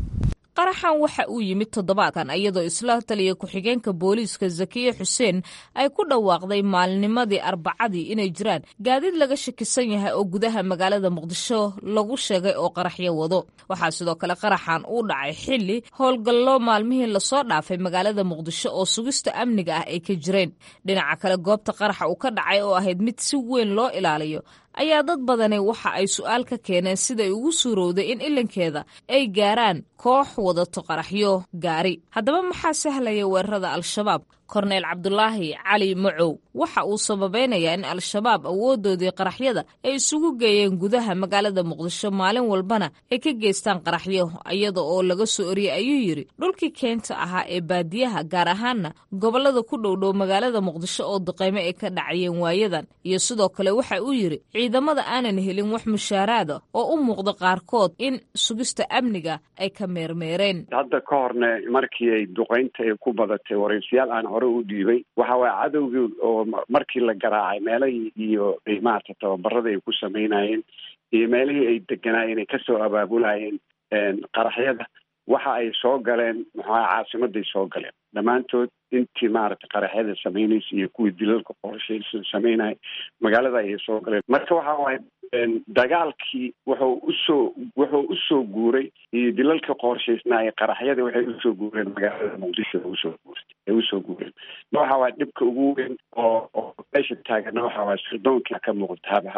qaraxan waxa uu yimid toddobaadkan iyadoo isla taliya ku-xigeenka booliiska zakiye xuseen ay ku dhawaaqday maalnimadii arbacadii inay jiraan gaadiid laga shakisan yahay oo gudaha magaalada muqdisho lagu sheegay oo qaraxyo wado waxaa sidoo kale qaraxan uu dhacay xili howlgallo maalmihii lasoo dhaafay magaalada muqdisho oo sugista amniga ah ay ka jireen dhinaca kale goobta qaraxa uu ka dhacay oo ahayd mid si weyn loo ilaaliyo ayaa dad badani waxa ay su-aal ka keeneen siday ugu suurowday in ilankeeda ay gaaraan koox wadato qaraxyo gaari haddaba maxaa sahlaya weerarada al-shabaab korneyl cabdulaahi cali macow waxa uu sababeynayaa in al-shabaab awoodoodii qaraxyada ay isugu geeyeen gudaha magaalada muqdisho maalin walbana ay ka geystaan qaraxyo iyada oo laga soo oriyey ayuu yidhi dhulkii keenta ahaa ee baadiyaha gaar ahaana gobollada ku dhowdhow magaalada muqdisho oo duqeymo ay ka dhacayeen waayadan iyo sidoo kale waxa uu yidhi ciidamada aanan helin wax mushaaraada oo u muuqda qaarkood in sugista amniga ay ka meermeereen hadda ka horne markii ay duqeynta ay ku badatay waraysiyaal aan hore u dhiibay waxa waaya cadowgii oo markii la garaacay meelahii iyo maarata tababarada ay ku samaynayeen iyo meelihii ay deganaayeen ay kasoo abaabulayeen qaraxyada waxa ay soo galeen maxaa caasimaday soo galeen dhammaantood intii maaragtay qaraxyada samaynaysa iyo kuwii dilalka qorshaysan samaynaya magaalada ayay soo galeen marka waxa waaye dagaalkii wuxuu usoo wuxuu usoo guuray iyo dilalka qorshaysnaa ee qaraxyada waxay usoo guureen magaalada muqdisho usoo guurtay ay usoo guureen waxa waaye dhibka ugu weyn oo oo meesha taagana waxa waaye sirdoonka ka muuqda habahaba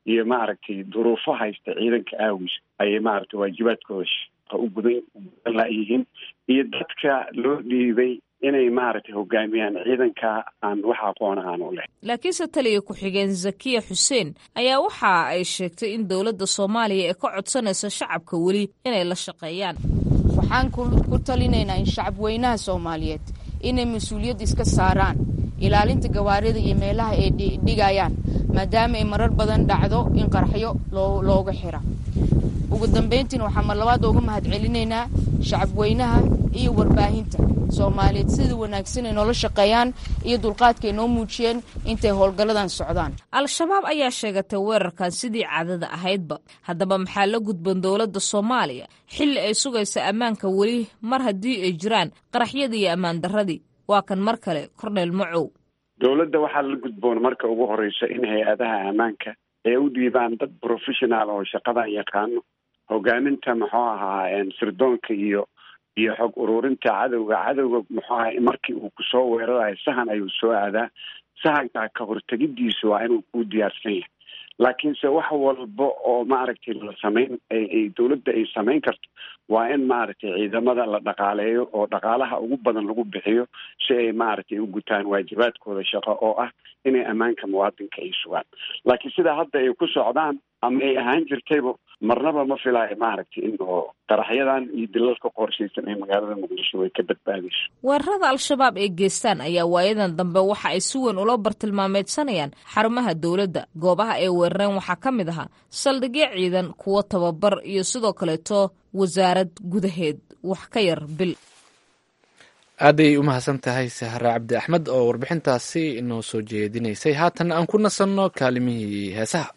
iyo maaragtay duruufo haysta ciidanka aawiis ayay maaragtay waajibaadkooda shaqa u gudan gudan laayihiin iyo dadka loo dhiibay inay maaragtay hogaamiyaan ciidanka aan wax aqoona aan u leh laakiinse taliya ku-xigeen zakiya xuseen ayaa waxa ay sheegtay in dowladda soomaaliya ee ka codsanaysa shacabka weli inay la shaqeeyaan waxaan ku talinaynaa in shacab weynaha soomaaliyeed inay mas-uuliyad iska saaraan ilaalinta gawaarida iyo meelaha ay dhigayaan maadaama ay marar badan dhacdo in qaraxyo looga xira ugu dambeyntiina waxaan mar labaad uga mahad celinaynaa shacab weynaha iyo warbaahinta soomaaliyeed sida wanaagsan ay noola shaqeeyaan iyo dulqaadka ay noo muujiyeen intay howlgalladan socdaan al-shabaab ayaa sheegatay weerarkan sidii caadada ahaydba haddaba maxaa la gudban dowladda soomaaliya xilli ay sugaysa ammaanka weli mar haddii ay jiraan qaraxyadii iyo ammaan darradii waa kan mar kale cornel macow dowladda waxaa la gudboon marka ugu horeysa in hay-adaha ammaanka ay u dhiibaan dad professional oo shaqadan yaqaano hogaaminta muxuu ahaa sirdoonka iyo iyo xog ururinta cadowga cadowga muxuu aha markii uu kusoo weerarayo sahan ayuu soo aadaa sahankaa ka hortegidiisu waa inuu ku diyaarsan yahay laakiinse wax walba oo maaragtay la samayn ay dowladda ay samayn karto waa in maaragtay ciidamada la dhaqaaleeyo oo dhaqaalaha ugu badan lagu bixiyo si ay maaragtay u gutaan waajibaadkooda shaqo oo ah inay ammaanka muwaadinka ay sugaan laakiin sidaa hadda ay ku socdaan ama ay ahaan jirtayba marnaba ma filaayo maaragtay in oo qaraxyadan iyo dilalka qorshaysan ee magaalada muqdisho way ka badbaadayso weerarada al-shabaab ee geestaan ayaa waayadan dambe waxa ay si weyn ula bartilmaameedsanayaan xarumaha dowladda goobaha ay weerareen waxaa ka mid ahaa saldhigyo ciidan kuwo tababar iyo sidoo kaleeto wasaarad gudaheed wax ka yar bil aaday u mahadsan tahay sahre cabdi axmed oo warbixintaasi inoo soo jeedinaysay haatan aan ku nasanno kaalimihii heesaha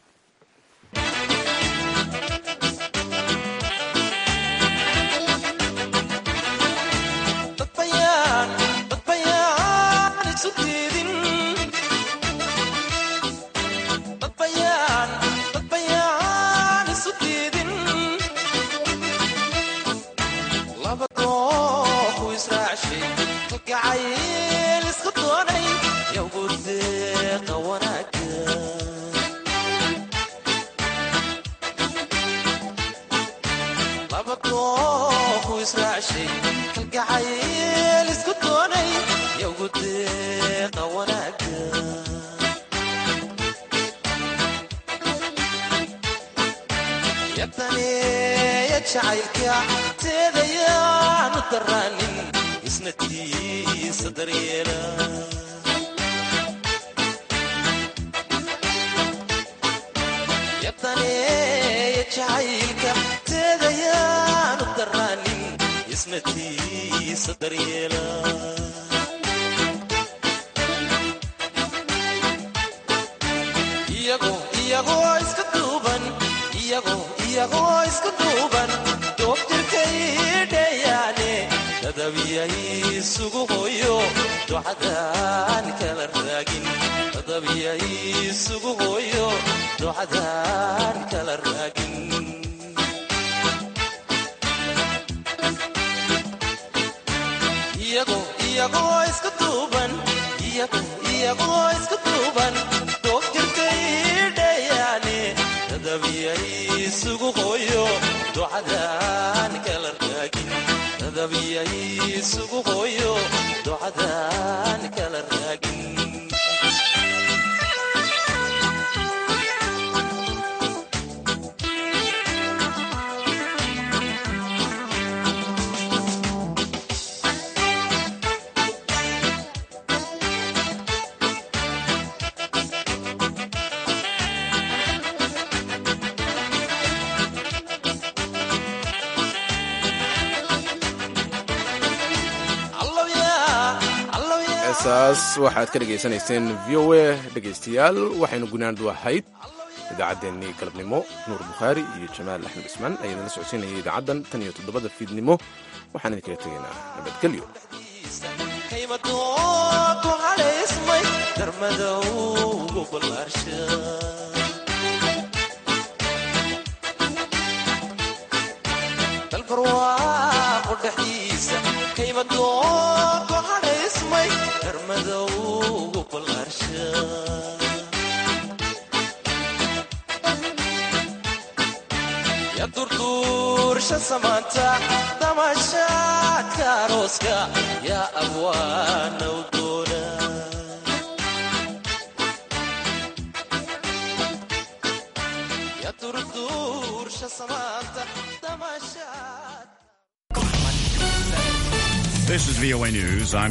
saas waxaad ka dhegaysanayseen v o a dhegaystayaal waxaynu gunaandu ahayd idaacaddeenii galabnimo nuur bukhaari iyo jamaal axmed cismaan ayaana la socodsiinayay idaacaddan tan iyo toddobada fiidnimo waxaan idinkaga tegaynaa nabadgelyo samaanta damashaadka arooska yaa abwaanow doona ya durduursha samaanta damashaad This is VOA News. I'm